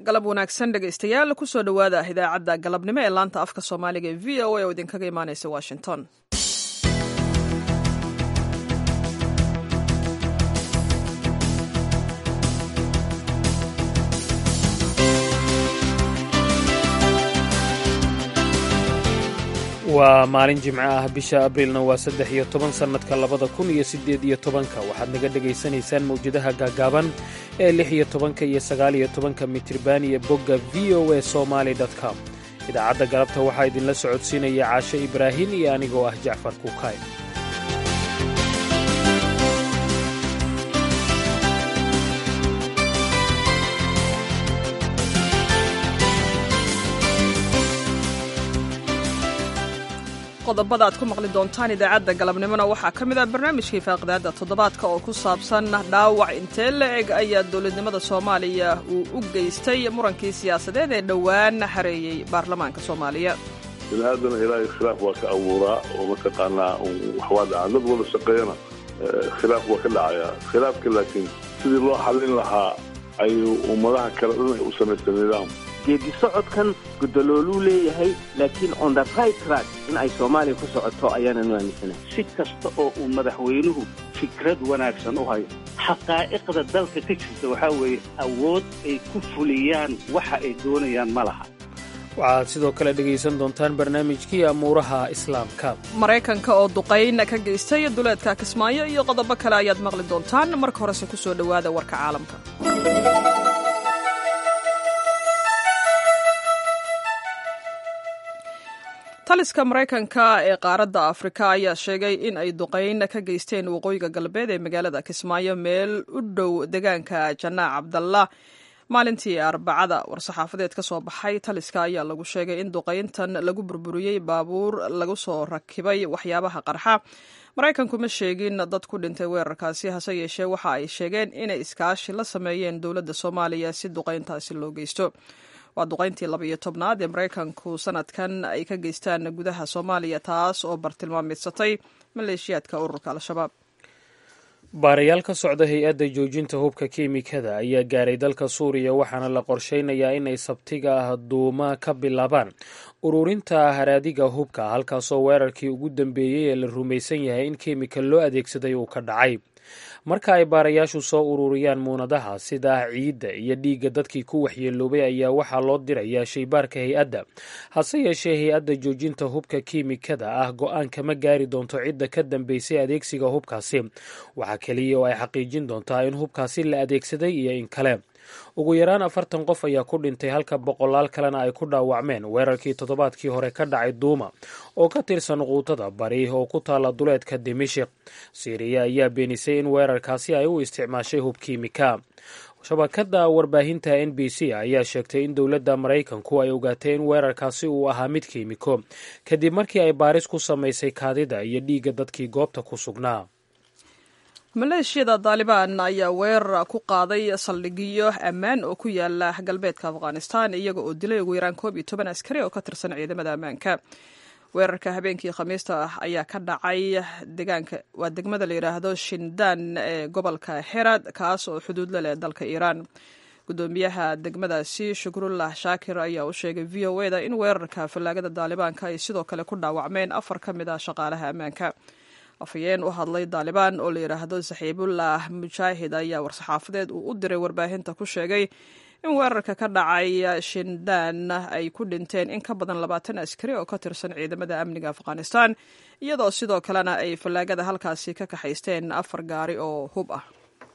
galab wanaagsan dhegaystayaal kusoo dhowaada idaacadda galabnimo ee laanta afka soomaaliga ee v o a oo idinkaga imaaneysa washington waa maalin jimco ah bisha abriilna waa saddex iyo toban sannadka labada kun iyo siddeed iyo tobanka waxaad naga dhegaysanaysaan mawjadaha gaagaaban ee lix iyo tobanka iyo sagaal iyo tobanka mitriban iyo bogga v o a somaali com idaacadda galabta waxaa idinla socodsiinaya caashe ibraahin iyo anigoo ah jacfar kuukay qodobada aad ku maqli doontaan idaacadda galabnimona waxaa ka mid ah barnaamijkii faaqidaadda toddobaadka oo ku saabsan dhaawac intee la eg ayaa dowladnimada soomaaliya uu u geystay murankii siyaasadeed ee dhowaan hareeyey baarlamaanka soomaaliya biniaadana ilaahay khilaaf waa ka abuuraa oo mataqaanaa waxwaa dhacaa dad wada shaqeeyana khilaaf waa ka dhacayaa khilaafka laakiin sidii loo xallin lahaa ayuu ummadaha kale dhan ay u samaysta nidaam geedi socodkan gudalooluu leeyahay laakiin on the right track in ay soomaaliya ku socoto ayaananu aaminsanahay si kasta oo uu madaxweynuhu fikrad wanaagsan u hayo xaqaa'iqda dalka ka jirta waxaa weeye awood ay ku fuliyaan waxa ay doonayaan ma laha waxaad sidoo kale dhegaysan doontaan barnaamijkii amuuraha islaamka maraykanka oo duqayn ka geystay duleedka kismaayo iyo qodobo kale ayaad maqli doontaan marka horese ku soo dhowaada warka caalamka taliska maraykanka ee qaaradda afrika ayaa sheegay in ay duqayn ka geysteen waqooyiga galbeed ee magaalada kismaayo meel u dhow deegaanka janaac cabdallah maalintii arbacada war-saxaafadeed ka soo baxay taliska ayaa lagu sheegay in duqayntan lagu burburiyey baabuur lagu soo rakibay waxyaabaha qarxa maraykanku ma sheegin dad ku dhintay weerarkaasi hase yeeshee waxa ay sheegeen inay iskaashi la sameeyeen dowladda soomaaliya si duqayntaasi loo geysto waa duqayntii laba iyo tobnaad ee maraykanku sanadkan ay ka geystaan gudaha soomaaliya taas oo bartilmaamaysatay maleeshiyaadka ururka al-shabaab baarayaal ka socda hay-adda joojinta hubka kiimikada ayaa gaaray dalka suuriya waxaana la qorsheynayaa inay sabtiga ah duuma ka bilaabaan ururinta haraadiga hubka halkaasoo weerarkii ugu dambeeyey ee la rumaysan yahay in kiimika loo adeegsaday uu ka dhacay marka ay baarayaashu soo ururiyaan muunadaha sida ciidda iyo dhiigga dadkii ku waxyeeloobay ayaa waxaa loo dirayaa shaybaarka hay-adda hase yeeshee hay-adda joojinta hubka kiimikada ah go-aan kama gaari doonto cidda ka dambeysay adeegsiga hubkaasi waxaa keliya oo ay xaqiijin doontaa in hubkaasi la adeegsaday iyo in kale ugu yaraan afartan qof ayaa ku dhintay halka boqolaal kalena ay ku dhaawacmeen weerarkii toddobaadkii hore ka dhacay duuma oo ka tirsan quutada bari oo ku taala duleedka dimishik siiriya ayaa beenisay in weerarkaasi ay u isticmaashay hub kiimika shabakada warbaahinta n b c ayaa sheegtay in dowladda maraykanku ay ogaatay in weerarkaasi uu ahaa mid kiimiko kadib markii ay baaris ku samaysay kaadida iyo dhiigga dadkii goobta ku sugnaa maleeshiyada daalibaan ayaa weerar ku qaaday saldhigyo ammaan oo ku yaala galbeedka afghanistan iyaga oo dilay ugu yaraan koob iyo toban askari oo ka tirsan ciidamada ammaanka weerarka habeenkii khamiista ah ayaa ka dhacay degaanka waa degmada la yidhaahdo shindaan ee gobolka herad kaas oo xuduud la leh dalka iiraan gudoomiyaha degmadaasi shukrullah shaakir ayaa u sheegay v o e da in weerarka fallaagada daalibaanka ay sidoo kale ku dhaawacmeen afar ka mid ah shaqaalaha ammaanka afhayeen u hadlay daalibaan oo la yidhaahdo saxiibullah mujaahid ayaa war-saxaafadeed uu u diray warbaahinta ku sheegay in weerarka ka dhacay shindaan ay ku dhinteen in ka badan labaatan askari oo ka tirsan ciidamada amniga afghanistan iyadoo sidoo kalena ay fallaagada halkaasi ka kaxaysteen afar gaari oo hub ah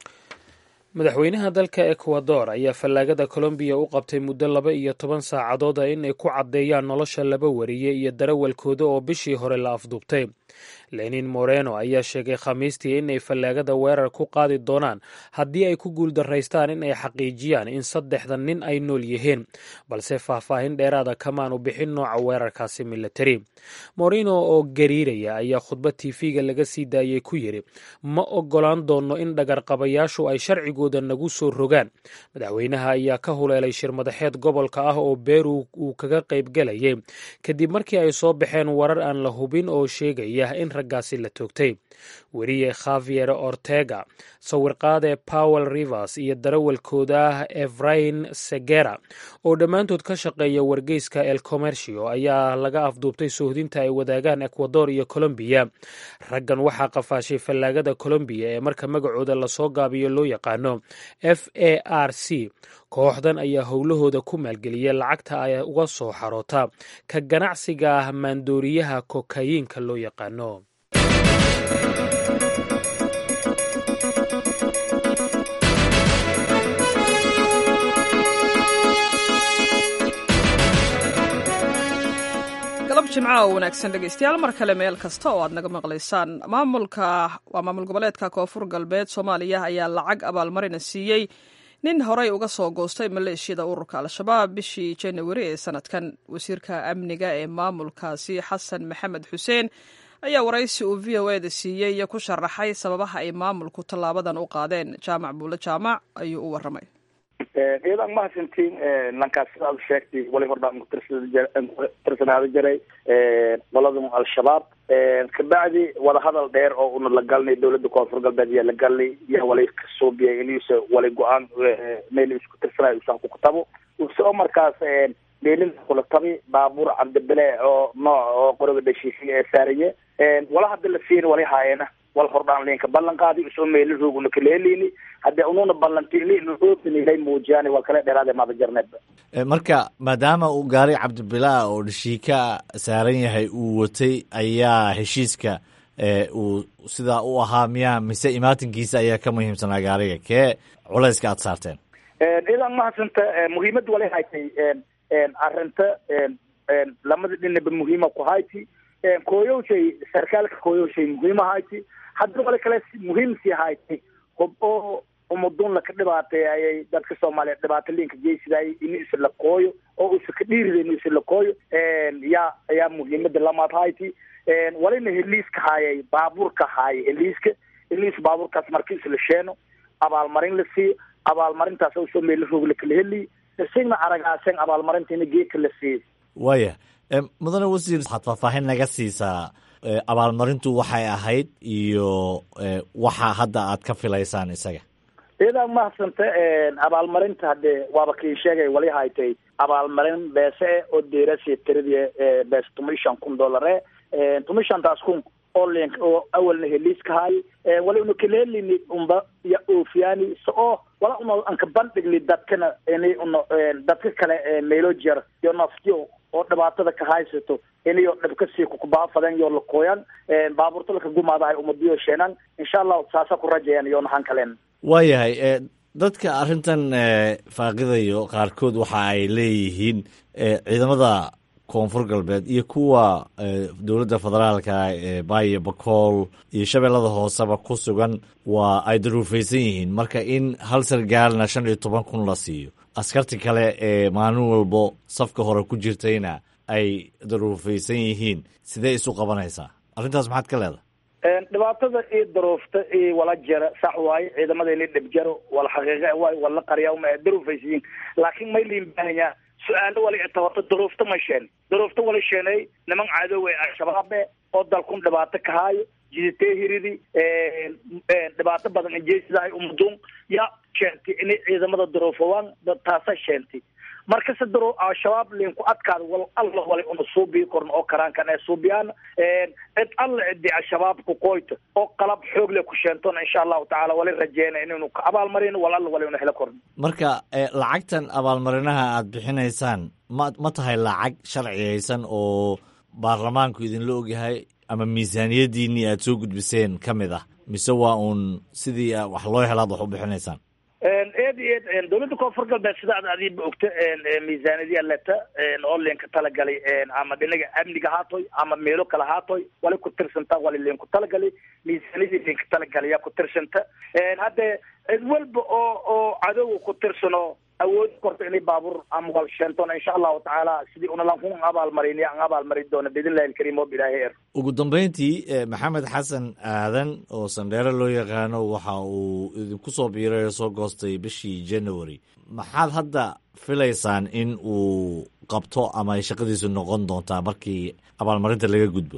madaxweynaha dalka ekwador ayaa fallaagada colombiya u qabtay muddo laba iyo toban saacadood a in ay ku caddeeyaan nolosha laba wariye iyo darawalkooda oo bishii hore la afduubtay lenin moreno ayaa sheegay khamiistii inay fallaagada weerar ku qaadi doonaan haddii ay ku guuldaraystaan in ay xaqiijiyaan in saddexda nin ay nool yihiin balse faahfaahin dheeraada kamaanu bixin nooca weerarkaasi militari moreno oo gariiraya ayaa khudbad tiifiga laga sii daayey ku yidhi ma ogolaan doono in dhagarqabayaashu ay sharcigooda nagu soo rogaan madaxweynaha ayaa ka huleelay shir madaxeed gobolka ah oo beru uu kaga qaybgelayay kadib markii ay soo baxeen warar aan la hubin oo sheegaya in raggaasi la toogtay weriye khavier ortega sawirqaade powel rivers iyo darawalkooda efrain segera oo dhammaantood ka shaqeeya wargeyska el commercio ayaa laga afduubtay soohdinta ay wadaagaan ekwador iyo colombiya raggan waxaa qafaashay fallaagada colombiya ee marka magacooda lasoo gaabiyo loo yaqaano f a r c kooxdan ayaa howlahooda ku maalgeliya lacagta ay uga soo xaroota ka ganacsiga maandooriyaha kokayiinka loo yaqaano galab jimca oo wanaagsan dhegeystayaal mar kale meel kasta oo aad naga maqlaysaan maamulka waa maamul goboleedka koonfur galbeed soomaaliya ayaa lacag abaalmarina siiyey nin horey uga soo goostay maleeshiyada ururka al-shabaab bishii janawari ee sanadkan wasiirka amniga ee maamulkaasi xasan maxamed xuseen ayaa waraysi uu v o eda siiyey ku sharaxay sababaha ay maamulku tallaabadan u qaadeen jaamac buule jaamac ayuu u waramay iyadan mahadsantiin lankaas sidaad sheegtay wali hordhaan kutirsanaaada jiray qoladan al-shabaab kabacdi wadahadal dheer oo una la galnay dawladda koonfur galbeed yaa la galnay yaa wali kasuubiyay inuusa wali go-aan meel isku tirsanayo usan kukutabo usoo markaas meelin kula tabi baabuur cabdibile oo nooc oo qoriga dhashiisay ee saariye wala hadda la siin wali haayena wal hordhaan linka ballan qaadi usoo meelin rooguna kaleelini haddee ununa ballantini nuoopinilay muujiyaan waa kale dheeraade maada jarneedba marka maadaama uu gaari cabdibilaa oo dhashiika saaran yahay uu watay ayaa heshiiska uu sidaa u ahaa miyaa mise imaatinkiisa ayaa ka muhiimsanaa gaariga kee culayska aad saarteen idan mahadsanta muhiimada wala haytay arinta lamada dhinaba muhiima ku hayti kooyowshay sarkaalka kooyowshay muhiima hayti haddana wala kale muhiim sii hayti hub oo umadun laka dhibaatay ayay dadka soomaaliya dhibaato liinka geysidaayay in isa la kooyo oo isa ka dhiirida in isa la kooyo yaa ayaa muhiimada lamaad hayti walina heliiska haayay baabuurka haayay heliiska heliis baabuurkaas marki isla sheeno abaalmarin la siiyo abaalmarintaas usoo meela roog lakala heliy isagna aragaasen abaalmarintiina geedka la siiyo waaya mudane wasiir waxaad faahfaahin naga siisaa abaalmarintu waxay ahayd iyo waxa hadda aad ka filaysaan isaga iyadaa mahadsanta abaalmarinta hadee waaba kii sheegay wali haytay abaalmarin beese e oo deerasi tiradii bees tuma shan kun dollare tuma shantaas kun oo link oo awalna heliiska haay wala una kaleelini unba ya oofiyaani so oo wala una anka bandhigni dadkana ini una dadka kale meelo jer iyo naftiyo oo dhibaatada ka haysato inayo dhibkasii kukubaafaden yo lakooyan baabuurta laka gumaadahay umadiyo sheenan insha allahu saasa ku rajayan iyo nahan kalen waayahay dadka arrintan faaqidayo qaarkood waxa ay leeyihiin ciidamada koonfur galbeed iyo kuwa dowladda federaalka ee baayo bakool iyo shabeellada hooseba ku sugan waa ay daruufaysan yihiin marka in hal sargaalna shan iyo toban kun la siiyo askarti kale ee maalin walbo safka hore ku jirtayna ay daruufaysan yihiin sidee isu qabanaysaa arrintaas maxaad ka leedahay dhibaatada iyo daruufta iyo wala jara sax waaye ciidamada ini dhib jaro wala xaqiiqa waayo wala qarya uma daruufaysiyin laakiin may liin baahanya su-aalo wala itawato daruufta ma sheen daruufta wala sheenay niman cadow ee al-shabaabe oo dalkun dhibaato ka haayo jiditee hiridi dhibaato badan injeesidahay umadun ya sheentay inay ciidamada daruufawaan taasa sheentay markase daro al-shabaab linku adkaada wal alla wala una suubii korn oo karaankan ee suubiyaan cid alla cidi al-shabaab ku qoyto oo qalab xoog le ku sheentona insha allahu tacaala wala rajeyna inaynu ka abaalmarin wal alla wala una helo korn marka lacagtan abaalmarinaha aad bixinaysaan ma ma tahay lacag sharciyaysan oo baarlamaanku idinla ogyahay ama miisaaniyadiinii aad soo gudbiseen ka mid ah mise waa uun sidii wax loo helaad wax u bixinaysaan eed iyo eed dawladda koonfur galbeed sida ad adiiba ogta miisaaniyadii aleta oo linka talagalay ama dhinaga amniga haatoy ama meelo kale haatoy wali ku tirsanta wali linku talagalay miisaaniyadii linka talagalay yaa ku tirsanta hadde cid walba oo oo cadowga ku tirsano awoodi korto inay baabuur ama wal sheentona insha allahu tacaala sidii unalanku abaalmarin an abaalmarin doona biidnillahi alkariim oo bilaahi er ugu dambeyntii maxamed xasan aadan oo sandheere loo yaqaano waxa uu idinku soo biiray oo soo goostay bishii january maxaad hadda filaysaan in uu qabto ama ay shaqadiisu noqon doontaa markii abaalmarinta laga gudbo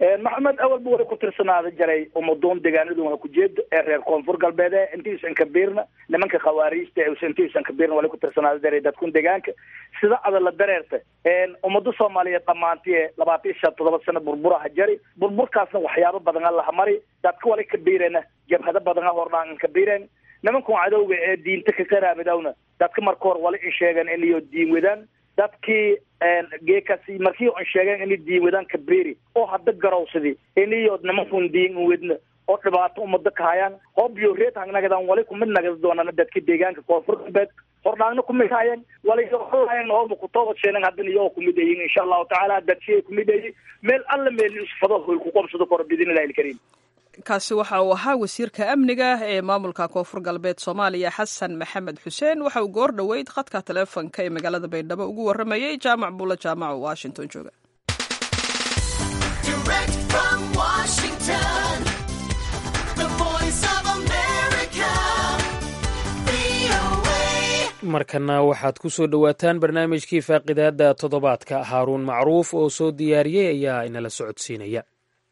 maxamed awalba wali ku tirsanaada jaray umadoon deegaanadu waa kujeeda ee reer koonfur galbeed ee intiisan kabiirna nimanka khawaariijta ee intiisan kabiirna wali ku tirsanaada jaray dadkun deegaanka sida ada la dareerta ummada soomaaliyeed dhamaantii ee labaatan iyo shan todoba sano burburaha jari burburkaasna waxyaabo badan a laha mari dadka wali kabiirena jabhado badan a hordhaan kabiireen nimankan cadowga ee diinta ka qaraamidowna dadka marka hore wali in sheegan inayo diin wadaan dadkii geekasi markii on sheegeen inay diin wadaan kabeeri oo hadda garowsadi inayo nimankun diin wadna oo dhibaato umada ka hayaan hoobiyo reed hangnagadan wali kumid nagada doonana dadka deegaanka koonfur galbeed hordhaagna kumid haayeen wali holahayan hooba kutoobad sheenan haddana iyagoo kumid ayin insha allahu tacaala dadshiyay kumid ayi meel alla meel isfado hoy ku qobsado koro biidnillahi alkariim kaasi waxa uu ahaa wasiirka amniga ee maamulka koonfur galbeed soomaaliya xasan maxamed xuseen waxa uu goor dhoweyd khadka taleefonka ee magaalada baydhabo ugu warramayey jaamac buulo jaamac oo washington jooga markana waxaad ku soo dhowaataan barnaamijkii faaqidaada toddobaadka haaruun macruuf oo soo diyaariyey ayaa inala socodsiinaya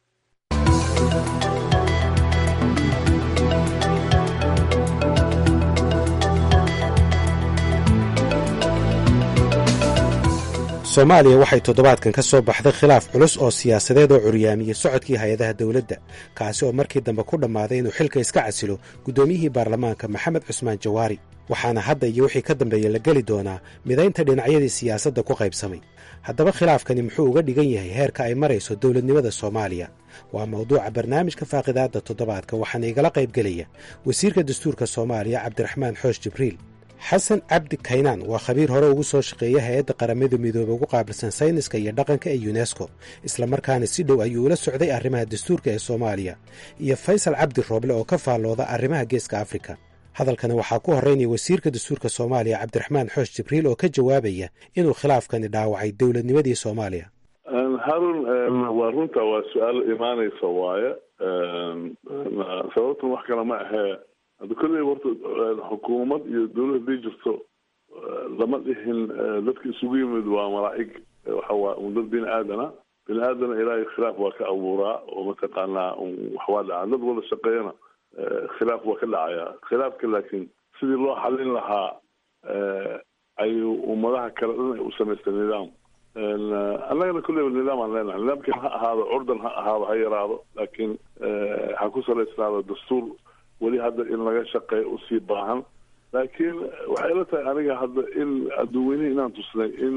soomaaliya waxay toddobaadkan ka soo baxday khilaaf culus oo siyaasadeed oo curyaamiyey socodkii hay-adaha dowladda kaasi oo markii dambe ku dhammaaday inuu xilka iska casilo guddoomiyihii baarlamaanka maxamed cusmaan jawaari waxaana hadda iyo wixii ka dambeeya la geli doonaa midaynta dhinacyadii siyaasadda ku qaybsamay haddaba khilaafkani muxuu uga dhigan yahay heerka ay marayso dowladnimada soomaaliya waa mawduuca barnaamijka faaqidaadda toddobaadka waxaana igala qaybgelaya wasiirka dastuurka soomaaliya cabdiraxmaan xoosh jibriil xasan cabdi kaynaan waa khabiir hore ugu soo shaqeeya hay-adda qaramada midoobey ugu qaabilsan sayniska iyo dhaqanka ee yunesko islamarkaana si dhow ayuu ula socday arrimaha dastuurka ee soomaaliya iyo faysal cabdi rooble oo ka faallooda arrimaha geeska afrika hadalkana waxaa ku horreynaya wasiirka dastuurka soomaaliya cabdiraxmaan xoosh jibriil oo ka jawaabaya inuu khilaafkani dhaawacay dowladnimadii soomaaliya harun waa runta waa su-aal imaanaysa waaye sababtan wax kale ma ahee hadda kolley horta xukuumad iyo dawlad haday jirto lama dhihin dadka isugu yimid waa malaa'ig waxa waa un dad bini aadana bini aadana ilaahay khilaaf waa ka abuuraa oo mataqaanaa waxwaa dhacaa dad wada shaqeeyana khilaaf waa ka dhacaya khilaafka laakiin sidii loo xalin lahaa ayuu ummadaha kale dhan ay u samaystay nidaam annagana kulleyba nidaam aan leenahay nidaamkii ha ahaado curdan ha ahaado ha yaraado laakiin ha ku salaysnaado dastuur weli hadda in laga shaqeeyo usii baahan laakiin waxay ila tahay aniga hadda in adduunweynihi inaan tusnay in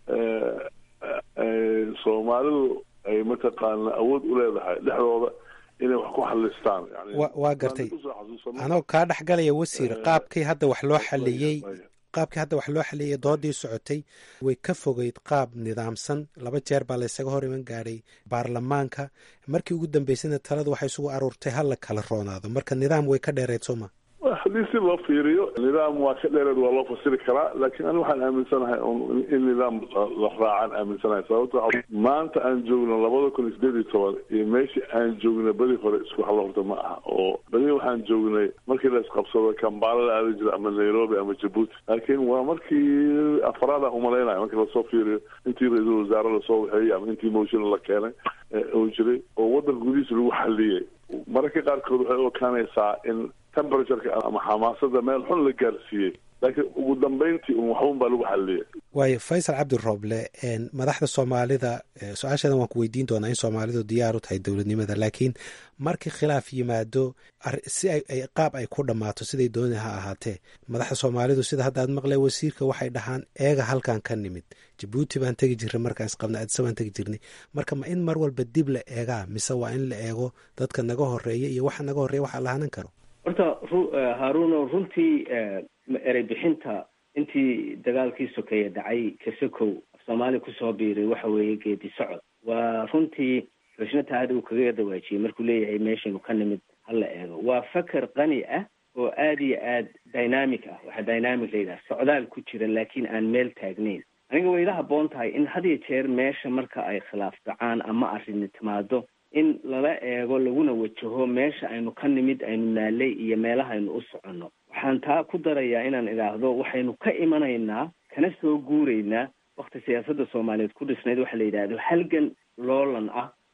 soomaalidu ay mataqaana awood u leedahay dhexdooda inay wax ku xalistaan waa gartay anoo kaa dhex galaya wasiir qaabkii hadda wax loo xaliyey qaabkii hadda wax loo xaliyey doodii socotay way ka fogeyd qaab nidaamsan laba jeer baa laysaga hor iman gaadhay baarlamaanka markii ugu dambeysana taladu waxay isugu aruurtay ha la kala roonaado marka nidaam way ka dheereyd sooma haddii si loo fiiriyo nidaam waa ka dheereed waa loo fasiri karaa laakiin ani waxaan aaminsanahay in nidaam la raacaan aaminsanahay sababto maanta aan joogno labada kun iyo sideed iyo toban iyo meeshii aan joognay beri hore isku halla horta ma aha oo beri waxaan joognay markii la isqabsado kambala la aadi jira ama nairobi ama jabuuti laakiin waa markii afraada umalaynaya markii lasoo fiiriyo intii ra-iisul wasaare lasoo waxeeyey ama intii motion la keenay oo jiray oo waddanka gudihiisa lagu xaliyey mararka qaarkood waxay u ekaanaysaa in temperatureka ama xamaasada meel xun la gaarsiiyey laakiin ugu dambeyntii un waxbun baa lagu xaliyay waayo faysal cabdi rooble madaxda soomaalida su-aashadan waan ku weydiin doonaa in soomaalidu diyaar u tahay dowladnimada laakiin markii khilaaf yimaado si ay qaab ay ku dhammaato siday dooni ha ahaatee madaxda soomaalidu sida hadda aad maqlay wasiirka waxay dhahaan eega halkan ka nimid jabuuti baan tegi jirnay markaan isqabna adisa baan tegi jirnay marka ma in mar walba dib la eegaa mise waa in la eego dadka naga horeeya iyo waxa naga horreeya waxa la hanan karo horta haaruno runtii erey bixinta intii dagaalkii sokeeye dhacay kasakow af soomaaliya kusoo biiray waxa weeye geedi socod waa runtii xushmata aada uu kaga dawaajiyey markuu leeyahay meeshaynu ka nimid hala eego waa faker qani ah oo aada iyo aad dynamic ah waxaa dynamic la yidhaha socdaal ku jira laakiin aan meel taagnayn aniga way ila habboon tahay in had iyo jeer meesha marka ay khilaaf dhacaan ama arrini timaado in lala eego laguna wajaho meesha aynu ka nimid aynu naalay iyo meelaha aynu u soconno waxaan taa ku darayaa inaan idhaahdo waxaynu ka imanaynaa kana soo guuraynaa wakti siyaasadda soomaaliyeed ku dhisnayd waxa la yidhaahdo halgan loolan ah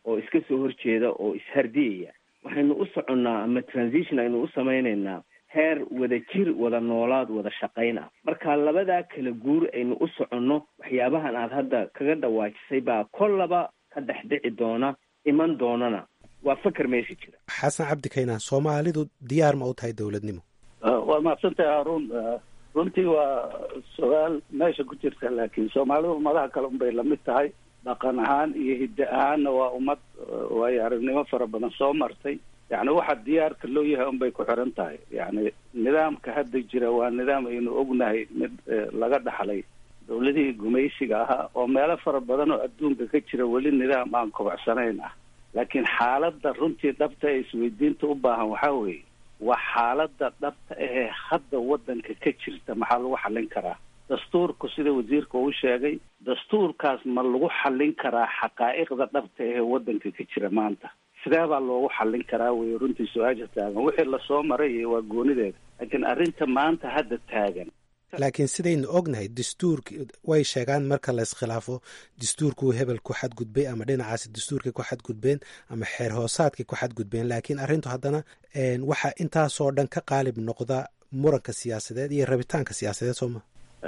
oo iska soo horjeeda oo ishardiyaya waxaynu u soconnaa ama transition aynu u samaynaynaa heer wada jir wada noolaad wada shaqayn ah marka labadaa kala guur aynu u soconno waxyaabahan aad hadda kaga dhawaajisay baa kollaba ka dhex dhici doona iman doonana waa fakar meesha jira xasan cabdi kaynaan soomaalidu diyaar ma u tahay dowladnimo waa mahadsantahay haruun runtii waa su-aal meesha ku jirta laakiin soomaalidu ummadaha kale unbay lamid tahay dhaqan ahaan iyo hidde ahaanna waa ummad waayo aragnimo fara badan soo martay yacni waxa diyaarka loo yahay unbay ku xiran tahay yacni nidaamka hadda jira waa nidaam aynu ognahay mid laga dhaxlay dowladihii gumaysiga ahaa oo meelo fara badan oo adduunka ka jira weli nidaam aan kobacsanayn ah laakiin xaaladda runtii dhabta ee isweydiinta u baahan waxaa weeye waa xaaladda dhabta ahee hadda waddanka ka jirta maxaa lagu xallin karaa dastuurku sida wasiirka uu sheegay dastuurkaas ma lagu xallin karaa xaqaa'iqda dhabta ahee waddanka ka jira maanta sidee baa loogu xallin karaa wey runtii su-aasha taagan wixii lasoo maray waa goonideeda laakiin arrinta maanta hadda taagan laakiin sidaynu ognahay dastuurk way sheegaan marka la iskhilaafo dastuurkuu hebel ku xadgudbay ama dhinacaasi dastuurkay ku xadgudbeen ama xeer hoosaadkay ku xadgudbeen laakiin arrintu haddana waxaa intaasoo dhan ka qaalib noqda muranka siyaasadeed iyo rabitaanka siyaasadeed sooma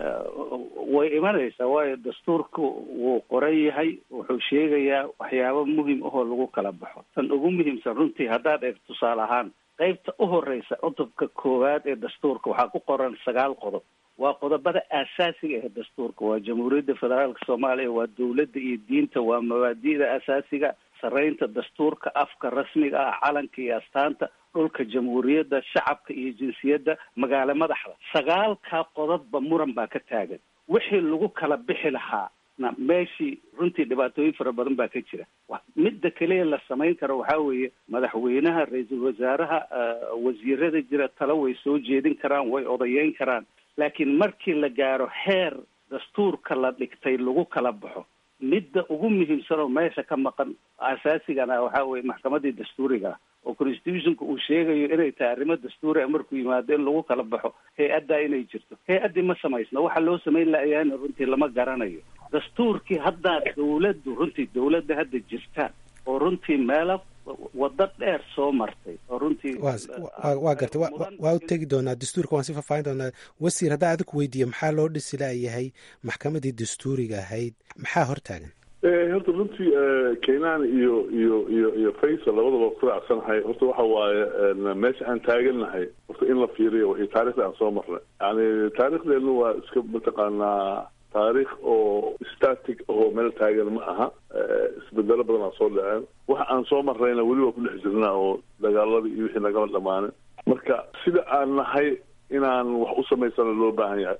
way imanaysaa waayo dastuurku wuu qoran yahay wuxuu sheegayaa waxyaabo muhim ahoo lagu kala baxo tan ugu muhiimsan runtii haddaad eeg tusaale ahaan qaybta u horeysa cutubka koowaad ee dastuurka waxaa ku qoran sagaal qodob waa qodobada aasaasiga ee dastuurka waa jamhuuriyadda federaalka soomaaliya waa dowladda iyo diinta waa mabaadi'da asaasiga saraynta dastuurka afka rasmiga ah calanka iyo astaanta dhulka jamhuuriyadda shacabka iyo jinsiyadda magaalo madaxda sagaalkaa qodobba muran baa ka taagan wixii lagu kala bixi lahaa na meeshii runtii dhibaatooyin fara badan baa ka jira midda keliya la samayn karo waxaa weeye madaxweynaha ra-iisul wasaaraha wasiirada jira talo way soo jeedin karaan way odayeyn karaan laakiin markii la gaaro heer dastuurka la dhigtay lagu kala baxo midda ugu muhiimsan oo meesha ka maqan asaasigana waxaa weye maxkamadii dastuuriga ah oo constitutionka uu sheegayo inay tahay arrimo dastuuriga markuu yimaado in lagu kala baxo hay-addaa inay jirto hay-addii ma samaysna waxa loo samayn lahayaana runtii lama garanayo dastuurkii haddaa dawladdu runtii dawladda hadda jirta oo runtii meelo waddo dheer soo martay oo runtii waa gartay waa u tegi doonaa dastuurka waan si faahfaahin doonaa wasiir haddaa adiku weydiiyo maxaa loo dhisi layahay maxkamadii dastuuriga ahayd maxaa hortaagan horta runtii kenaan iyo iyo iyo iyo faysal labadaba ku raacsanahay horta waxa waaye meesha aan taagannahay horta in la fiiriyo iyo taarikhda aan soo marnay yani taarikhdeenu waa iska mataqaanaa taarikh oo static oo meel taagan ma aha isbedelo badan aa soo dhaceen waxa aan soo marrayna weli waa ku dhex jirnaa oo dagaaladii iyo wixii nagama dhamaanin marka sida aan nahay inaan wax u samaysana loo baahan yahay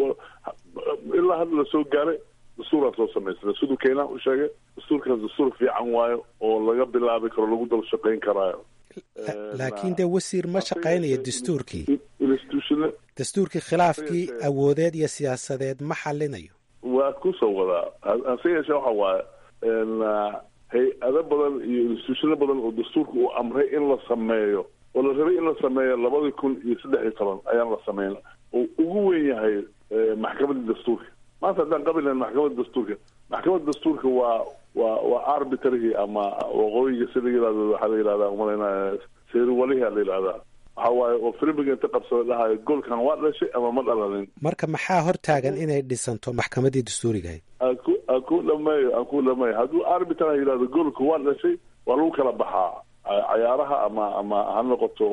ilaa hadda la soo gaaray dastuuraan soo samaysana siduu keenaan u sheegay dastuurkaas dastuur fiican waayo oo laga bilaabi karo lagu daba shaqayn karaayo laakiin dee wasiir ma shaqaynayo dastuurkii institution dastuurkii khilaafkii awoodeed iyo siyaasadeed ma xalinayo waa kusoo wadaa hase yeeshee waxa waaye hay-ado badan iyo institutiono badan oo dastuurka uu amray in la sameeyo oo la rabay in la sameeyo labadii kun iyo saddex iyo toban ayaan la sameyn oo ugu weyn yahay maxkamadda dastuurka maanta haddaan qabilayn maxkamadda dastuurka maxkamadda dastuurka waa waa waa arbitrary ama waqooyiga sida yirahdo waxaa la yihahdaa umalayna seeriwalihi la yihahdaa waxa waaye oo filmiga inta qabsada dhahayo goolkan waa dhashay ama ma dhalanin marka maxaa hortaagan inay dhisanto maxkamadii dastuuriga ahayd aan ku aan ku dhameeyo aan ku dhameeyo hadduu arbitra yihahdo goolka waa dhashay waa lagu kala baxaa cayaaraha ama ama ha noqoto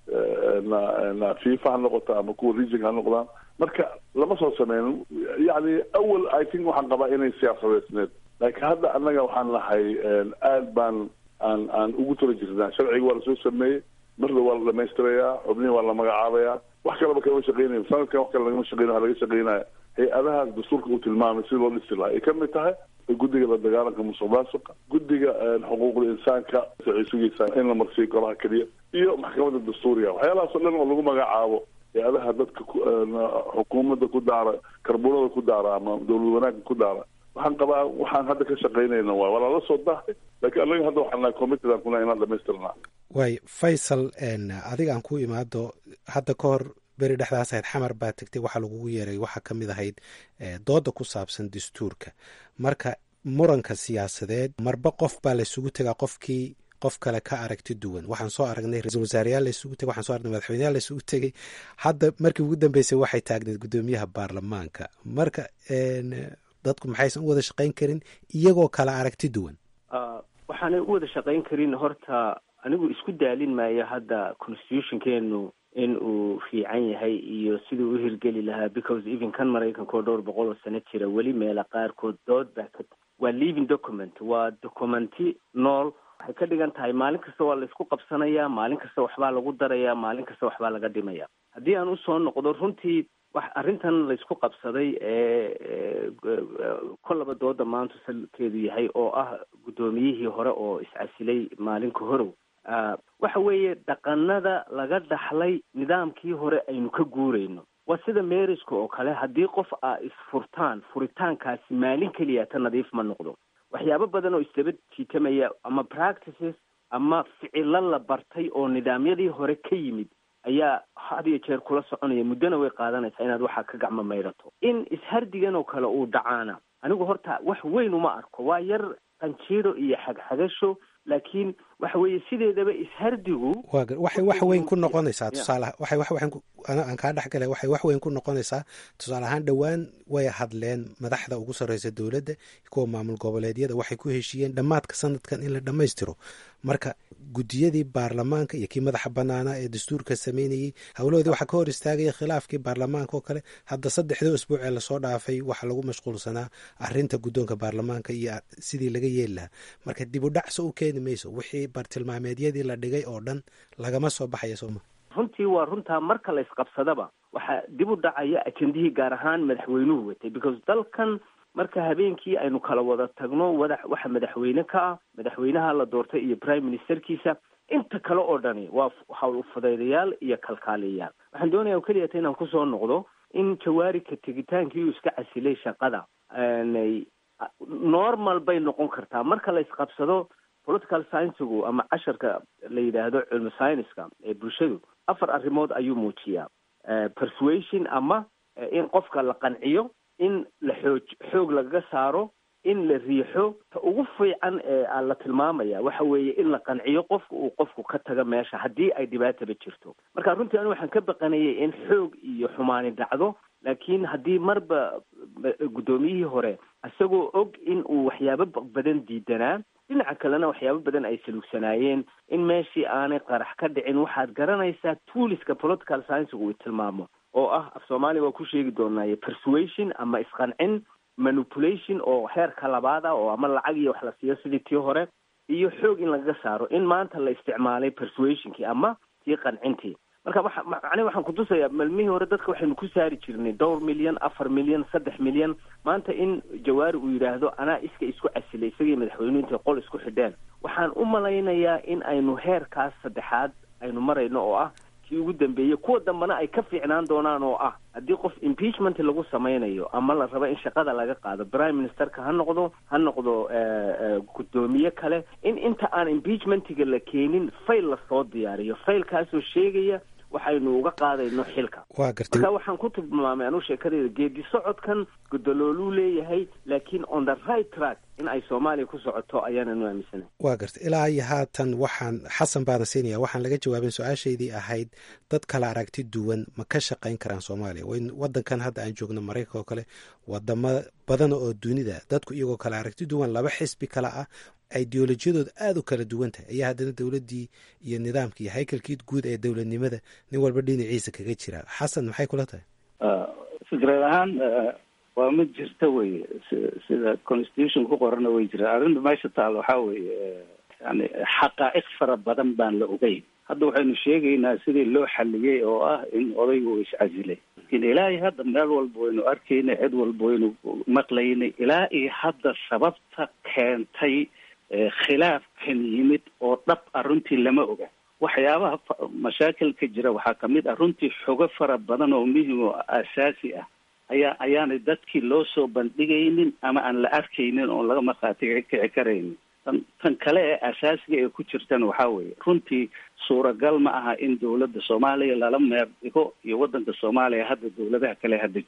na fifa ha noqoto ama kuwa region ha noqdaan marka lama soo sameynin yani awal i think waxaan qabaa inay siyaasadeysneed laakiin hadda annaga waxaan nahay aad baan aan aan ugu tala jirnaa sharciga waa lasoo sameeyey marda waa la dhamaystirayaa xubnihi waa la magacaabayaa wax kaleba kalama shaqeynayo sanadkan wax kale lagama shaqeynayo waa laga shaqeynaya hay-adahaas dastuurka uu tilmaamay si loo dhisi lahaa ay ka mid tahay guddiga la dagaalanka musuq maasuqa guddiga xuquuqda insaanka waxay sugaysaa in la marsiiyo golaha keliya iyo maxkamadda dastuuriga waxyaalahaas o dhan oo lagu magacaabo hay-adaha dadka xukuumadda ku daara karbunada ku daara ama dowlad wanaagga ku daara waxaan qabaa waxaan hadda ka shaqaynayna waay waa lala soo dahay laakiin annaga hadda waxaan nahay committed aan kuna inaan dhamaystirnaa waay faysal adiga aan ku imaado hadda ka hor beri dhexdaas ahayd xamar baa tegtay waxaa lagugu yeeray waxaa ka mid ahayd dooda ku saabsan dastuurka marka muranka siyaasadeed marba qof baa laysugu tegaa qofkii qof kale ka aragti duwan waxaan soo aragnay ra-isul wasaareyaal laysugu tegay waxaan soo aragnay madaxweyneyaal laysugu tegay hadda markii ugu dambeysay waxay taagneed guddoomiyaha baarlamaanka marka dadku maxaysan u wada shaqayn karin iyagoo kale aragti duwan waxaanay u wada shaqayn karin horta anigu isku daalin maayo hadda constitutionkeenu in uu fiican yahay iyo siduu u hirgeli lahaa because even kan maraykanka oo dhowr boqol oo sano jira weli meela qaarkood dood baa ka waa living document waa documenti nool waxay ka dhigan tahay maalin kasta waa la isku qabsanayaa maalin kasta waxbaa lagu darayaa maalin kasta waxbaa laga dhimaya haddii aan usoo noqdo runtii wax arrintan laysku qabsaday ee kollaba dooda maanta salkeedu yahay oo ah guddoomiyihii hore oo iscasilay maalinka horow waxa weeye dhaqanada laga dhaxlay nidaamkii hore aynu ka guurayno waa sida meeriska oo kale haddii qof aa isfurtaan furitaankaasi maalin keliya ta nadiif ma noqdo waxyaabo badan oo isdaba jiitamaya ama practices ama ficilo la bartay oo nidaamyadii hore ka yimid ayaa had iyo jeer kula soconaya muddona way qaadanaysaa inaad waxaa ka gacmo mayrato in ishardigan oo kale uu dhacaana anigu horta wax weyn uma arko waa yar qanjiiro iyo xagxagasho laakiin waxa weeye sideedaba ishardigu wa waxay wax weyn ku noqonaysaa tusaale waxay wax weyn aan kaa dhex galay waxay wax weyn ku noqonaysaa tusaale ahaan dhowaan way hadleen madaxda ugu sarreysa dowladda kuwa maamul goboleedyada waxay ku heshiiyeen dhammaadka sanadkan in la dhammaystiro marka guddiyadii baarlamaanka iyo kii madaxa banaanaa ee dastuurka sameynayey howlahoodii waxaa ka hor istaagaya khilaafkii baarlamaanka oo kale hadda saddexdii usbuuc ee lasoo dhaafay waxaa lagu mashquulsanaa arinta guddoonka baarlamaanka iyo sidii laga yeeli lahaa marka dib u dhacso u keeni mayso wixii bartilmaameedyadii la dhigay oo dhan lagama soo baxaya sooma runtii waa runtaa marka la isqabsadaba waxaa dib u dhacaya ajendihii gaar ahaan madaxweynuhu watay because dalkan marka habeenkii aynu kala wada tagno wada waxa madaxweyne ka ah madaxweynaha la doortay iyo prime ministerkiisa inta kale oo dhani waa hawl ufudaydayaal iyo kalkaaliyayaal waxaan doonaya keliya ta inaan kusoo noqdo in jawaarika tegitaankii uu iska casilay shaqada normal bay noqon kartaa marka la isqabsado political sciensigu ama casharka la yidhaahdo cilmi scienceska ee bulshadu afar arrimood ayuu muujiyaa persuasion ama in qofka la qanciyo in la xoog xoog lagaga saaro in la riixo ta ugu fiican ee la tilmaamaya waxa weeye in la qanciyo qofka uu qofku ka taga meesha haddii ay dhibaataba jirto marka runtii anigu waxaan ka baqanayay in xoog iyo xumaani dhacdo laakiin haddii marba guddoomiyihii hore isagoo og in uu waxyaabo badan diidanaa dhinaca kalena waxyaabo badan ay saluugsanaayeen in meeshii aanay qarax ka dhicin waxaad garanaysaa tuuliska political sciensigu uu tilmaamo oo ah af soomaaliya waa ku sheegi doonaaye persuasion ama isqancin manipulation oo heerka labaad ah oo ama lacag iyo wax la siiyo sidii tii hore iyo xoog in lagaga saaro in maanta la isticmaalay persuasionkii ama tii qancintii marka waxa macnihi waxaan kutusayaa malmihii hore dadka waxaynu ku saari jirnay dhowr milyan afar milyan saddex milyan maanta in jawaari uu yidhaahdo anaa iska isku casilay isagii madaxweynuhu intay qol isku xidheen waxaan u malaynayaa in aynu heerkaas saddexaad aynu marayno oo ah kii ugu dambeeyey kuwa dambena ay ka fiicnaan doonaan oo ah haddii qof impeachment lagu samaynayo ama la rabo in shaqada laga qaado prime ministerka ha noqdo ha noqdo guddoomiye kale in inta aan impeachmentiga la keenin fail lasoo diyaariyo failkaasoo sheegaya waxaynu uga qaadayno xilka waa gartay marka waxaan ku tilmaamay anuu sheekadeyda geedi socodkan gudalooluu leeyahay laakiin on the right track in ay soomaaliya ku socoto ayaananu aaminsanay waa gartay ilaa iyo haatan waxaan xasan baana siinaya waxaan laga jawaabin su-aashaydii ahayd dad kala aragti duwan ma ka shaqayn karaan soomaaliya wadankan hadda aan joogno maraykanka oo kale wadamo badan oo dunida dadku iyagoo kala aragti duwan laba xisbi kale ah ideolojiyadooda aada u kala duwan tahay ayaa haddana dowladdii iyo nidaamka iyo haykalkii guud ee dowladnimada nin walba dhinaciisa kaga jira xasan maxay kula tahay fikrad ahaan waa mid jirta weye sida constitution ku qorana way jiraan arrinta meesha taal waxaa weeye yani xaqaa'iq fara badan baan la ogeyn hadda waxaynu sheegaynaa sidii loo xaliyey oo ah in odaygu uu iscasilay lakin ilaahi hadda meel walba waynu arkaynay cid walba waynu maqlaynay ilaa iyo hadda sababta keentay khilaafkan yimid oo dhab ah runtii lama oga waxyaabaha mashaakilka jira waxaa kamid ah runtii xogo fara badan oo muhim oo asaasi ah ayaa ayaanay dadkii loo soo bandhigaynin ama aan la arkaynin oon laga markhaati kici karaynin tan tan kale ee asaasiga ee ku jirtana waxaa weeye runtii suuragal ma aha in dowladda soomaaliya lala meer dhigo iyo waddanka soomaaliya hadda dowladaha kale hadda jira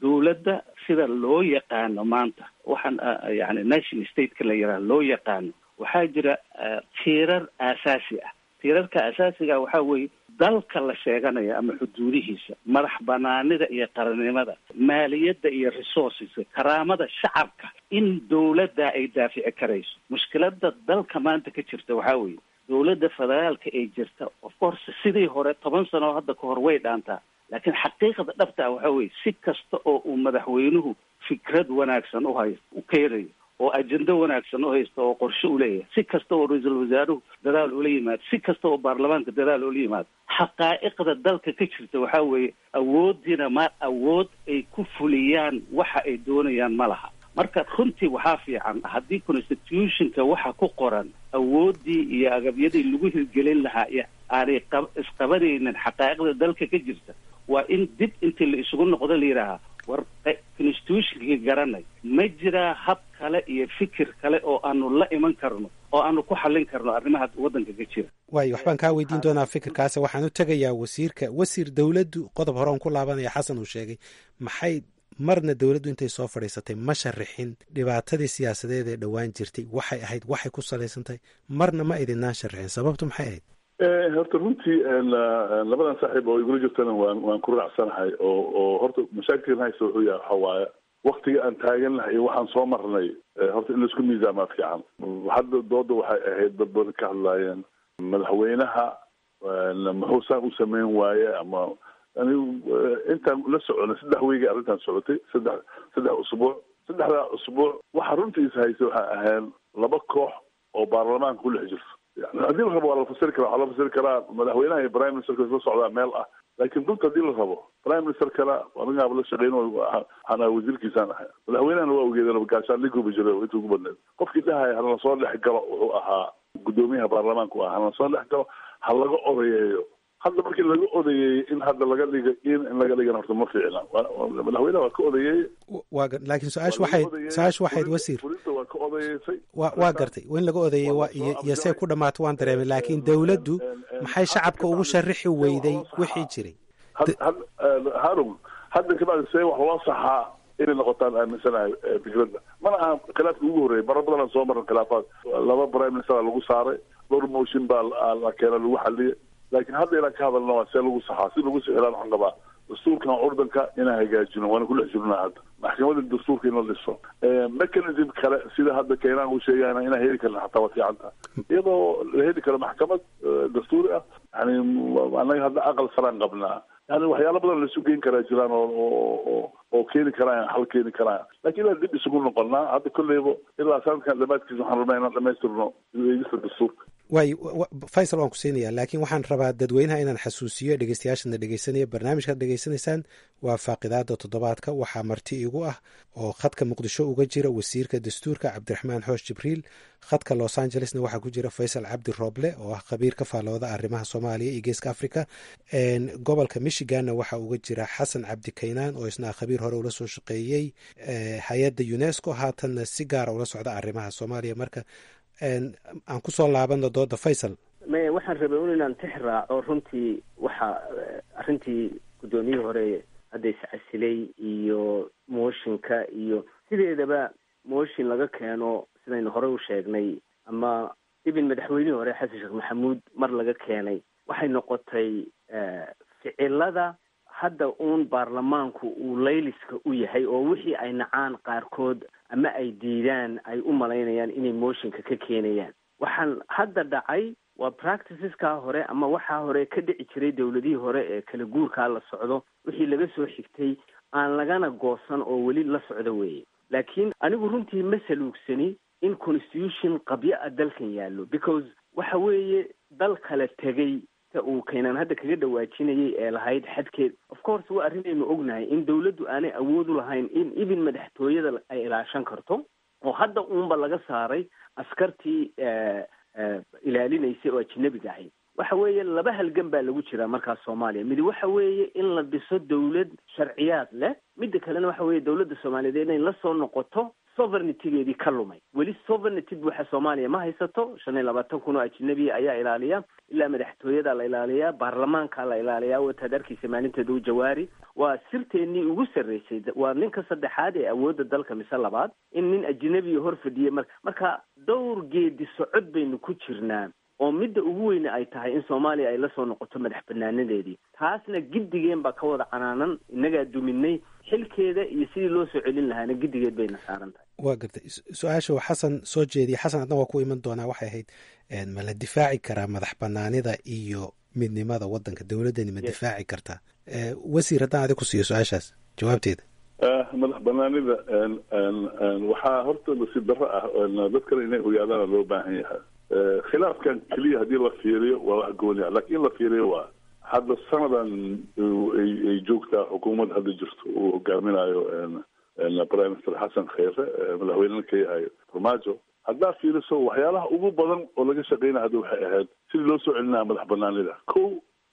dowladda sida loo yaqaano maanta waxaan yani national stateka la yidhaha loo yaqaano waxaa jira tiirar aasaasi ah tiirarka asaasiga waxaa weeye dalka la sheeganaya ama xuduudihiisa madax banaanida iyo qarannimada maaliyadda iyo resourceska karaamada shacabka in dowladda ay daafici karayso mushkilada dalka maanta ka jirta waxaa weeye dowladda federaalka ay jirta of course sidii hore toban sano oo hadda kahor way dhaantaa laakiin xaqiiqda dhabta ah waxaa weeye si kasta oo uu madaxweynuhu fikrad wanaagsan uhay u keenayo oo ajendo wanaagsan u haysta oo qorshe u leeyahay si kasta oo ra-iisul wasaaruhu dadaal ula yimaado si kasta oo baarlamaanka dadaal ula yimaado xaqaa'iqda dalka ka jirta waxaa weeye awooddiina ma awood ay ku fuliyaan waxa ay doonayaan ma laha marka runtii waxaa fiican haddii constitutionka waxa ku qoran awooddii iyo agabyadii lagu hirgelin lahaa iyo aanay qab isqabanaynin xaqaa'iqda dalka ka jirta waa in dib intii la isugu noqdo la yidhaahaa war constitutionkii garanay ma jiraa hab kale iyo fikir kale oo aanu la iman karno oo aanu ku xallin karno arrimaha waddanka ka jira waayo waxbaan kaa weydiin doonaa fikirkaas waxaan u tegayaa wasiirka wasiir dowladdu qodob hore on ku laabanaya xasan uu sheegay maxay marna dowladdu intay soo fadhiisatay ma sharixin dhibaatadii siyaasadeed ee dhowaan jirtay waxay ahayd waxay ku salaysantahay marna ma idinaan sharixin sababtu maxay ahayd horta runtii labadan saaxiib oo igula jirtana waan waan ku raacsanahay oo oo horta mashaakilkan haysta wuxuu yahay waxa waaye waktiga aan taagan lahay iyo waxaan soo marnay horta in laisku miisaamaa fiican hadda dooda waxay ahayd dad badan ka hadlaayeen madaxweynaha muxuu saan u sameyn waaye ama anigu intaan la soconay saddex weygii arrintan socotay saddex saddex usbuuc saddexdaa usbuuc waxa runtiisa haysa waxay ahayn laba koox oo baarlamaanka ku dhex jirto yani haddii la rabo waa la fasiri karaa waxaa la fasiri karaa madaxweynaha iyo prime ministerka isla socdaa meel ah laakiin runta haddii la rabo prime ministerkana anigaaba la shaqeyn waxaan ahay wasiirkiisaan ahay madaxweynahana waa ogeedeen gaashaan liguba jiray inta ugu badneed qofkii dhahaya halana soo dhex galo wuxuu ahaa guddoomiyaha baarlamaanka u ahaa halana soo dhex galo ha laga odayeeyo hadda markii laga odayeeyey in hadda laga dhiga in in laga dhigana horta ma fiicna madaxweynaha waa ka odayeeyey waa laakiin su-aashu waxayd su-aashu waxayd wasiir fulinta waa ka odayeysay wa waa gartay in laga odaeyey waa iyo iyo see ku dhamaato waan dareemay laakiin dowladdu maxay shacabka ugu sharixi weyday wixii jiray harun hadda kabacdi see wax loo saxaa inay noqotaan aaminsanahay fikradda mana aha khilaafka ugu horreeyay mara badan aan soo marna khilaafaad laba prime minister lagu saaray dhowr motion baa la keena lagu xaliyay laakiin hadda inaan ka hadalna waa see lagu saxaa si lagu sixiraan waxaan qabaa dastuurkan curdanka inaan hagaajino waana ku dhex jirnaa hadda maxkamada dastuurka in la dhiso mechanism kale sida hadda keenaan uu sheegayna inaan heli karna xataa waa fiicanta iyadoo la heli karo maxkamad dastuuri ah yani anaga hadda aqal saraan qabnaa yani waxyaalo badan laisu geyn karaa jiraan oo oo oo keeni karaan xal keeni karaan lakin inaan dib isugu noqonnaa hadda kolleyba ilaa sanadkan dhamaadkiisa waxaan rabnaa inaan dhamaystirno eegista dastuurka waayo faysal waan ku siinayaa laakiin waxaan rabaa dadweynaha inaan xasuusiyo dhegeystayaashana dhegeysanaya barnaamijkaad dhegeysanaysaan waa faaqidaada toddobaadka waxaa marti igu ah oo khadka muqdisho uga jira wasiirka dastuurka cabdiraxmaan xoosh jibriil khadka los angelesna waxaa ku jira faysal cabdi rooble oo ah khabiir ka faalooda arrimaha soomaaliya iyo geeska africa gobolka michiganna waxaa uga jira xasan cabdi kaynaan oo isna khabiir hore ula soo shaqeeyey hay-adda unesco haatanna si gaara ula socda arrimaha soomaaliya marka aan kusoo laabano dooda faysal maya waxaan rabay un inaan tix raaco runtii waxa arrintii guddoomiyihii hore hadda iscasilay iyo mooshinka iyo sideedaba mooshin laga keeno sidaynu hore u sheegnay ama ibin madaxweynihii hore xasan sheekh maxamuud mar laga keenay waxay noqotay ficilada hadda uun baarlamaanku uu layliska u yahay oo wixii ay nacaan qaarkood ama ay diidaan ay u malaynayaan inay mooshinka ka keenayaan waxaan hadda dhacay waa practiceskaa hore ama waxaa hore ka dhici jiray dowladihii hore ee kala guurkaa la socdo wixii laga soo xigtay aan lagana goosan oo weli la socdo weeye laakiin anigu runtii ma saluugsani in constitution qabyo a dalkan yaallo because waxa weeye dal kala tegay uu keenaan hadda kaga dhawaajinayay ee lahayd xadkeed of course waa arrinaynu ognahay in dawladdu aanay awood u lahayn in ibin madaxtooyada ay ilaashan karto oo hadda uunba laga saaray askartii ilaalinaysay oo ajinabiga ahayd waxa weeye laba halgan baa lagu jiraa markaas soomaaliya midi waxa weeye in la dhiso dawlad sharciyaad leh midda kalena waxa weeye dawladda soomaaliyeed inay la soo noqoto sovereigntygeedii ka lumay weli sovereignty buuxa soomaaliya ma haysato shan iyo labaatan kun oo ajnabiya ayaa ilaaliya ilaa madaxtooyada la ilaaliyaa baarlamaanka la ilaaliyaa wataad arkeysa maalinteeda u jawaari waa sirteennii ugu sarreysay waa ninka saddexaad ee awoodda dalka mise labaad in nin ajnabiya hor fadhiyay mar marka dhowr geedi socod baynu ku jirnaa oo midda ugu weyne ay tahay in soomaaliya ay la soo noqoto madax banaanadeedii taasna giddigeen baa ka wada canaanan innagaa duminay xilkeeda iyo sidii loo soo celin lahaana giddigeed bayna saaran tahay waa gartay su-aasha xasan soo jeediyay xasan adna waa ku iman doonaa waxay ahayd ma la difaaci karaa madax banaanida iyo midnimada wadanka dowladdani ma difaaci kartaa wasiir haddaan adig ku siiyo su-aashaas jawaabteeda madax banaanida waxaa horta nasiib darro ah dad kale inay ogaadaana loo baahan yahay khilaafkan keliya haddii la fiiriyo waa wax gooni ah lakin in la fiiriyo waa hadda sanadan ay joogtaa xukuumad hadda jirto uu hogaaminayo prime minister xasan kheyre madaxweynena ka yahay farmaajo haddaa fiiriso waxyaalaha ugu badan oo laga shaqeynaya hadda waxay ahayd sidii loo soo celinaya madax banaanida ko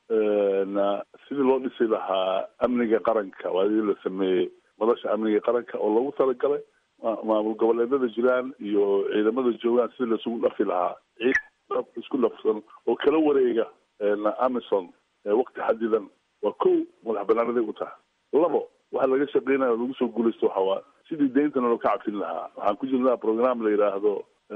sidii loo dhisi lahaa amniga qaranka waadii la sameeyey madasha amniga qaranka oo loogu talagalay maamul goboleedada jiraan iyo ciidamada joogaan sidii laisugu dhafi lahaa ciid isku dhafsan oo kala wareega amison wakti xadidan waa ko madax banaanaday u tahay labo waxa laga shaqeynaya lagu soo guulaysto waxa waa sidii deyntana loo ka cabsin lahaa waxaan ku jirnaa program la yidhaahdo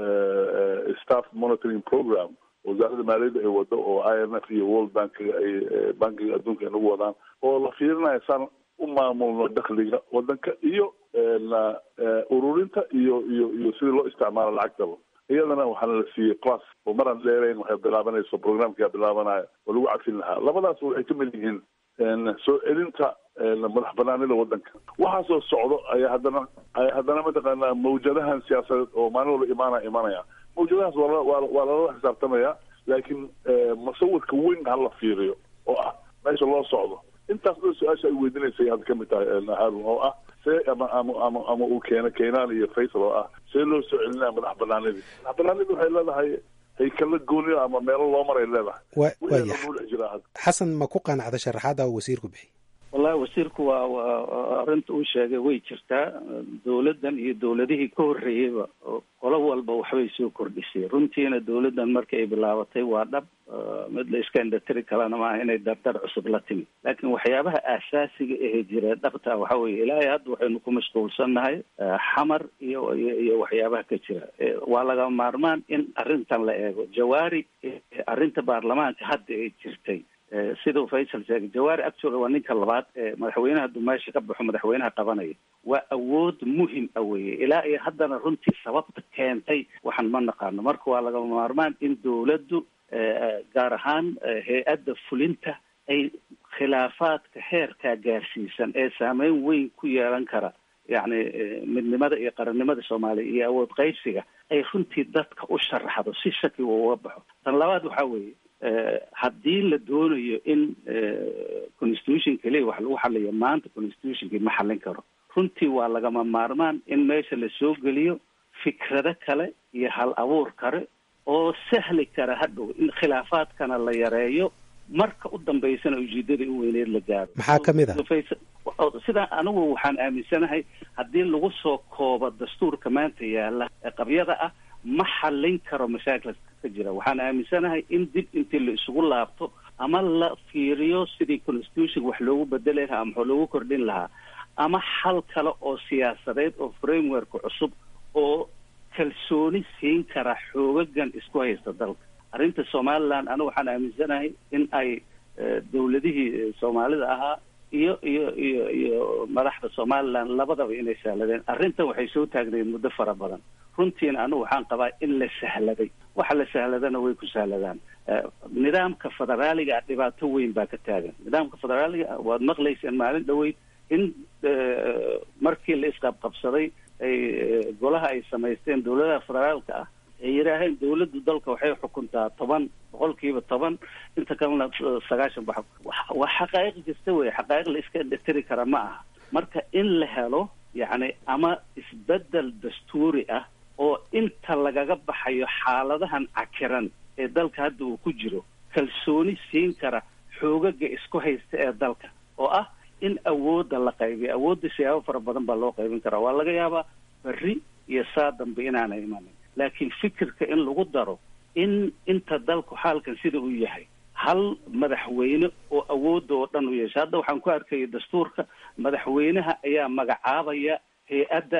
staff monitoring program wasaaradda maaliyadda ay wado oo i m f iyo world bankiga ay bankiga adduunka ay nagu wadaan oo la fiirinayo saan u maamulno dakliga wadanka iyo ururinta iyo iyo iyo sidii loo isticmaalo lacagtaba iyadana waxaana la siiyey class oo maraan dheerayn waxay bilaabanayso programkaa bilaabanayo oo lagu cabsin lahaa labadaas waxay ka mid yihiin soo celinta madax banaanida wadanka waxaasoo socdo ayaa haddana ayaa haddana mataqaanaa mawjadahan siyaasadeed oo maalin walba imaana imanaya mawjadahaas waa waa waa lala xisaabtamaya laakiin musawirka weyn hala fiiriyo oo ah meesha loo socdo intaas dhan su-aasha ay weydinaysay hadda kamid tahay harun oo ah see ama ama ama ama uu keena keenaan iyo faysal oo ah see loo soo celinaya madax banaanidii madax banaanidii waxay leedahay haykala gooniyo ama meelo loo maray leedahay waya jiraa hadda xasan ma ku qanacda sharaxaada uu wasiirku bixiy wallahi wasiirku waa waa arrinta uu sheegay way jirtaa dowladdan iyo dowladihii ka horreeyeyba qolo walba waxbay soo kordhisay runtiina dowladdan markii ay bilaabatay waa dhab mid la iska indhatiri kalena maaha inay dardar cusub la timi laakiin waxyaabaha aasaasiga ahee jira dhabta waxa weeye ilaahay hadda waxaynu ku mashquulsannahay xamar iyo iyo iyo waxyaabaha ka jira waa laga maarmaan in arrintan la eego jawaari arrinta baarlamaanka hadda ay jirtay siduu faysal sheegay jawaari actually waa ninka labaad ee madaxweynaha hadduu meesha ka baxo madaxweynaha qabanaya waa awood muhim a weye ilaa iyo haddana runtii sababta keentay waxaan ma naqaano marka waa lagama maarmaan in dowladdu gaar ahaan hay-adda fulinta ay khilaafaadka heerkaa gaarsiisan ee saameyn weyn ku yeelan kara yacni midnimada iyo qarannimada soomaaliya iyo awood qaybsiga ay runtii dadka u sharaxdo si shaki uu uga baxo tan labaad waxaa weeye haddii la doonayo in constitution keliya wax lagu xaliyo maanta constitutionkii ma xallin karo runtii waa lagama maarmaan in meesha la soo geliyo fikrado kale iyo hal abuur kale oo sahli kara hadhow in khilaafaadkana la yareeyo marka u dambaysana ujeedadii u weyneed la gaaro maxaa ka mid ah sidaa anigu waxaan aaminsanahay haddii lagu soo koobo dastuurka maanta yaala ee qabyada ah ma xallin karo mashaakilka ka jira waxaan aaminsanahay in dib intii la isugu laabto ama la fiiriyo sidii constitution wax loogu bedeli lahaa ama wax loogu kordhin lahaa ama xal kale oo siyaasadeed oo framework cusub oo kalsooni siin kara xoogagan isku haysta dalka arrinta somaliland anigu waxaan aaminsanahay in ay dowladihii soomaalida ahaa iyo iyo iyo iyo madaxda somaliland labadaba inay sahladeen arrintan waxay soo taagnayd muddo fara badan runtiina anigu waxaan qabaa in la sahladay waxa la sahladana way ku sahladaan nidaamka federaaliga dhibaato weyn baa ka taagan nidaamka federaaliga waad maqlayseen maalin dhaweyd in markii la isqabqabsaday ay golaha ay samaysteen dowladaha federaalka ah ay yidhaaheen dowladdu dalka waxay xukuntaa toban boqolkiiba toban inta kalena sagaashan bax waa xaqaa'iq jirta wey xaqaa'iq la iska dhetiri kara ma aha marka in la helo yacni ama isbedel dastuuri ah oo inta lagaga baxayo xaaladahan cakiran ee dalka hadda uu ku jiro kalsooni siin kara xoogaga isku haysta ee dalka oo ah in awoodda la qaybiyo awoodda siyaabo fara badan baa loo qaybin karaa waa laga yaabaa berri iyo saa dambe inaanay imanin laakiin fikirka in lagu daro in inta dalku xaalkan sida uu yahay hal madaxweyne oo awoodda oo dhan u yeesha hadda waxaan ku arkaya dastuurka madaxweynaha ayaa magacaabaya hay-adda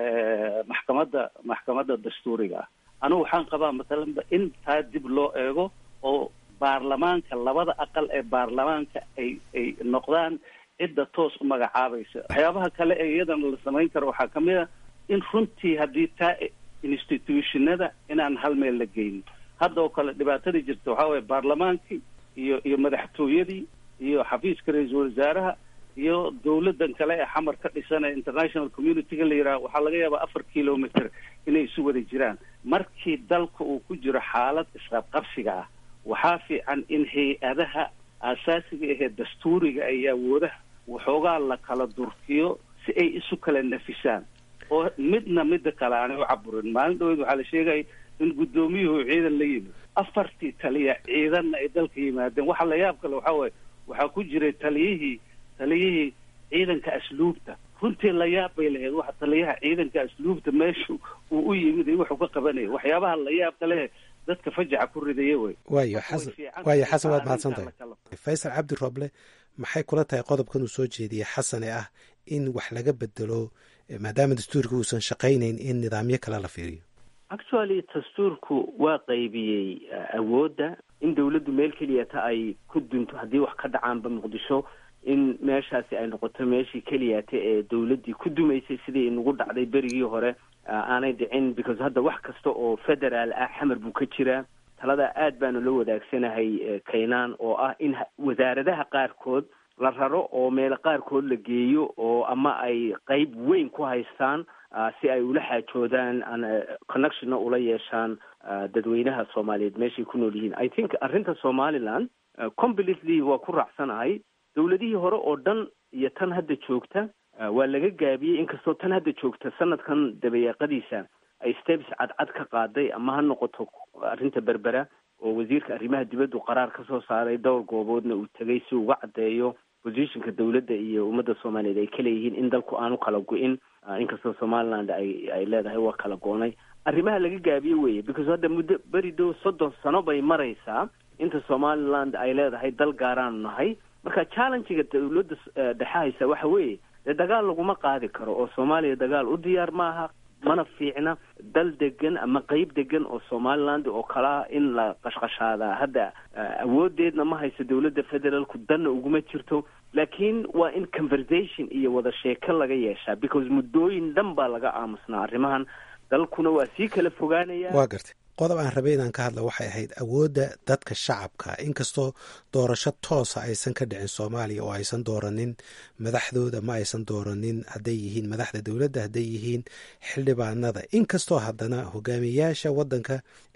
maxkamadda maxkamadda dastuuriga ah anigu waxaan qabaa mathalanba in taa dib loo eego oo baarlamaanka labada aqal ee baarlamaanka ay ay noqdaan cidda toos u magacaabaysa waxyaabaha kale ee iyadana la samayn karo waxaa kamid a in runtii haddii taa institutionada inaan hal meel la geynin hadda oo kale dhibaatadii jirta waxaa waye baarlamaankii iyo iyo madaxtooyadii iyo xafiiska ra-iisul wasaaraha iyo dawladan kale ee xamar ka dhisan ee international community-ga la yidhaha waxaa laga yaabaa afar kilometer inay isu wada jiraan markii dalka uu ku jiro xaalad isqabqabsiga ah waxaa fiican in hay-adaha aasaasiga ahee dastuuriga iyo awoodaha waxoogaa la kala durkiyo si ay isu kala nafisaan oo midna midda kale aanay u caburin maalin dhaweyd waxaa la sheegaya in guddoomiyuhu ciidan la yimid afartii taliya ciidanna ay dalka yimaadeen waxa la yaab kale waxaa waaye waxaa ku jiray taliyihii taliyihii ciidanka asluubta runtii la yaab bay lahayd waxa taliyaha ciidanka asluubta meeshu uu u yimid iyo wuxuu ka qabanaya waxyaabaha la yaab kale dadka fajaca ku ridaya wey waayo xasan waayo xasan waad mahadsan tahay faysal cabdi roble maxay kula tahay qodobkan uu soo jeediyey xasan ee ah in wax laga bedelo maadaama dastuurka uusan shaqaynayn in nidaamyo kale la fiiriyo actually dastuurku waa qaybiyey awoodda in dawladdu meel keliyata ay ku dunto haddii wax ka dhacaanba muqdisho in meeshaasi ay noqoto meeshii keliyata ee dawladdii ku dumaysay sidii inagu dhacday berigii hore aanay dhicin because hadda wax kasta oo federaal ah xamar buu ka jiraa talada aad baanu la wadaagsanahay kaynaan oo ah in wasaaradaha qaarkood la raro oo meelo qaarkood la geeyo oo ama ay qeyb weyn ku haystaan si ay ula xaajoodaan connectionna ula yeeshaan dadweynaha soomaaliyeed meeshay ku nool yihiin i think arrinta somaliland completely waa ku raacsanahay dawladihii hore oo dhan iyo tan hadda joogta waa laga gaabiyey inkastoo tan hadda joogta sanadkan dabayaaqadiisa ay steps cadcad ka qaaday ama ha noqoto arrinta berbera oo wasiirka arrimaha dibaddu qaraar ka soo saaray dhowr gooboodna uu tegay si uga caddeeyo positionka dawladda iyo ummadda soomaaliyeed ay ka leeyihiin in dalku aanu kala go-in inkastoo somaliland ay ay leedahay waa kala goonay arrimaha laga gaabiye weeye because hadda muddo beri dow soddon sano bay maraysaa inta somaliland ay leedahay dal gaaraanu nahay marka challengega dawladda dhexe haysa waxa weeye dee dagaal laguma qaadi karo oo soomaaliya dagaal u diyaar maaha mana fiicna dal degan ama qeyb degan oo somaliland oo kalaa in la qashqashaadaa hadda awoodeedna ma hayso dawladda federaalku danna uguma jirto laakiin waa in conversation iyo wada sheeko laga yeeshaa because muddooyin dhan baa laga aamusnaa arrimahan dalkuna waa sii kala fogaanaya waa gartay qodob aan rabay inaan ka hadla waxay ahayd awoodda dadka shacabka inkastoo doorasho toosa aysan ka dhicin soomaaliya oo aysan dooranin madaxdooda ma aysan dooranin hadday yihiin madaxda dowladda hadday yihiin xildhibaanada inkastoo haddana hogaamiyayaasha waddanka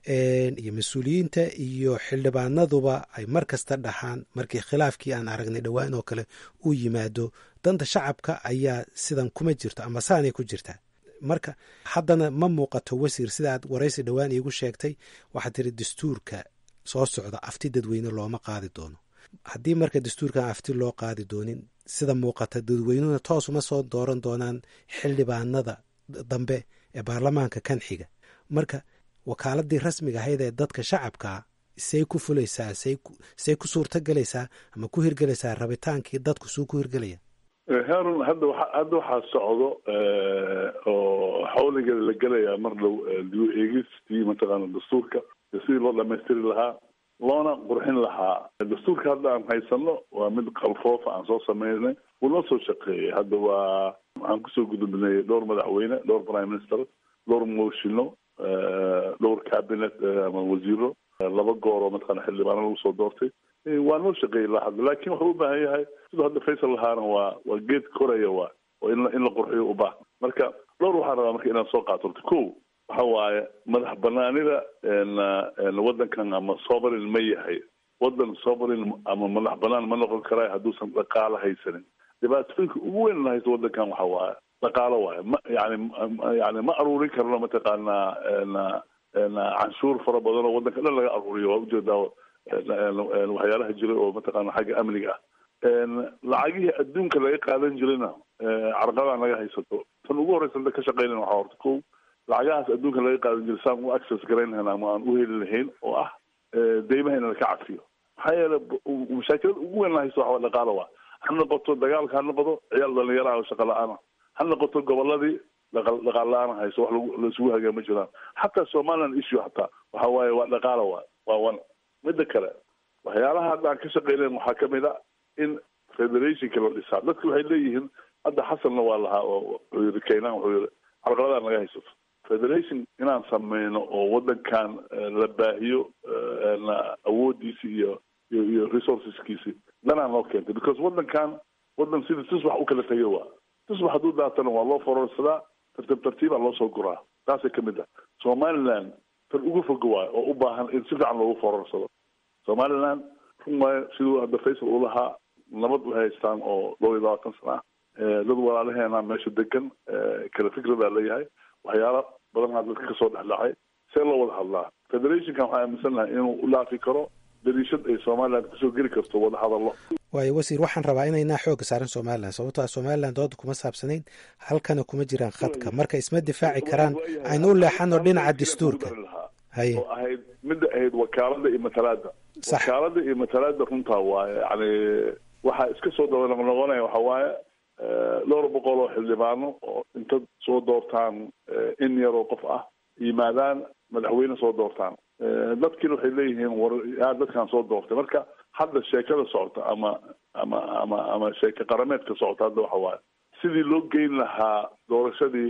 iyo mas-uuliyiinta iyo xildhibaanaduba ay mar kasta dhaxaan markii khilaafkii aan aragnay dhowaan oo kale uu yimaado danta shacabka ayaa sidan kuma jirto ama saanay ku jirtaa marka haddana ma muuqato wasiir sidaaad waraysi dhowaan iigu sheegtay waxaad tiri dastuurka soo socda afti dadweyne looma qaadi doono haddii marka dastuurkan afti loo qaadi doonin sida muuqata dadweynuhuna toos uma soo dooran doonaan xildhibaanada dambe ee baarlamaanka kan xiga marka wakaaladii rasmiga ahayd ee dadka shacabkaa say ku fulaysaa say ku suurto gelaysaa ama ku hirgelaysaa rabitaankii dadku suu ku hirgelaya harun hadda wa hadda waxaa socdo oo xawligeeda la gelaya mar dhow dib eegistii mataqaana dastuurka sidii loo dhamaystiri lahaa loona qurxin lahaa dastuurka hadda aan haysano waa mid qalfoofa aan soo sameynay wuu noo soo shaqeeyay hadda waa waxaan kusoo gudubnay dhowr madaxweyne dhowr prime minister dhowr mooshino dhowr cabinet ama wasiiro laba goor oo mataqana xildhibaano lagu soo doortay waa noo shaqeeyay ilaa hadda laakin wuxuu u baahan yahay siduu hadda faysal lahaana waa waa geed koraya waa oo in in la qurxiyo u baahan marka dhowr waxaan rabaa marka inaan soo qaato horta ko waxa waaye madax banaanida waddankan ama sovereign ma yahay waddan sovereign ama madax banaan ma noqon karaa hadduusan dhaqaalo haysanin dhibaatooyinka ugu weyn la haysto waddankan waxa waaye dhaqaalo waaye ma yani yani ma aruurin karno mataqaanaa canshuur fara badan oo waddanka dhan laga aruuriyo waa ujeedaa waxyaalaha jira oo mataqaana xagga amniga ah lacagihii adduunka laga qaadan jirayna carqalaan laga haysato tan ugu horeysa da ka shaqeynan waxaa horta ko lacagahaas adduunka laga qaadan jira saan u access garayn lahayn ama aan u heli lahayn oo ah deymaha in laka cafiyo maxaa yeele mashaakilada ugu weyn lahayso waxa waa dhaqaalo waa ha noqoto dagaalka ha noqdo ciyaal dhalinyaro ah oo shaqa la-aana ha noqoto goboladii dhaqaal la-aan hayso wax lagu laisugu hagaa ma jiraan xataa somaliland issue hataa waxa waaye waa dhaqaalo waa waa wan midda kale waxyaalaha hadda aan ka shaqeynayn waxaa kamid a in federationka la dhisaa dadku waxay leeyihiin hadda xasanna waa lahaa oo wuxuu yiri keynan wuxuu yiri carqaladaa naga haysato federation inaan sameyno oo wadankan la baahiyo awoodiisi iyo iyo iyo resourceskiisi danaa noo keentay because wadankan wadan sida tusbax u kala tegay waa tusbax hadduu daatana waa loo fororsadaa tartiib tartiibaa loo soo guraa taasay kamid ah somaliland tan ugu foga waayo oo u baahan in si fiican loogu fororsado somaliland run waayo siduu hadda faysal uu lahaa nabad u haystaan oo dhowr iyo labaatan sana ah dad walaalaheena meesha degan kala fikradaa leeyahay waxyaala badanaa dadka kasoo dhexdhacay see loo wada hadlaa federationkan waxaa aaminsan lahay inuu u dhaafi karo dariishad ay somaliland kusoo geli karto wada hadallo waayo wasiir waxaan rabaa inaynaa xooga saaran somalilan sababto a somalilan dooda kuma saabsanayn halkana kuma jiraan khadka marka isma difaaci karaan aynu u leexano dhinaca dastuurka haye oo ahayd midda ahayd wakaalada iyo matalaada wakaalada iyo matalaada runtaa waaye yani waxaa iska soo daba noqnoqonaya waxa waaye dhowr boqol oo xildhibaano oo inta soo doortaan in yaroo qof ah yimaadaan madaxweyne soo doortaan dadkiina waxay leeyihiin war yaa dadkan soo doortay marka hadda sheekada socota ama ama ama ama sheeke qarameedka socota hadda waxa waaye sidii loo geyn lahaa doorashadii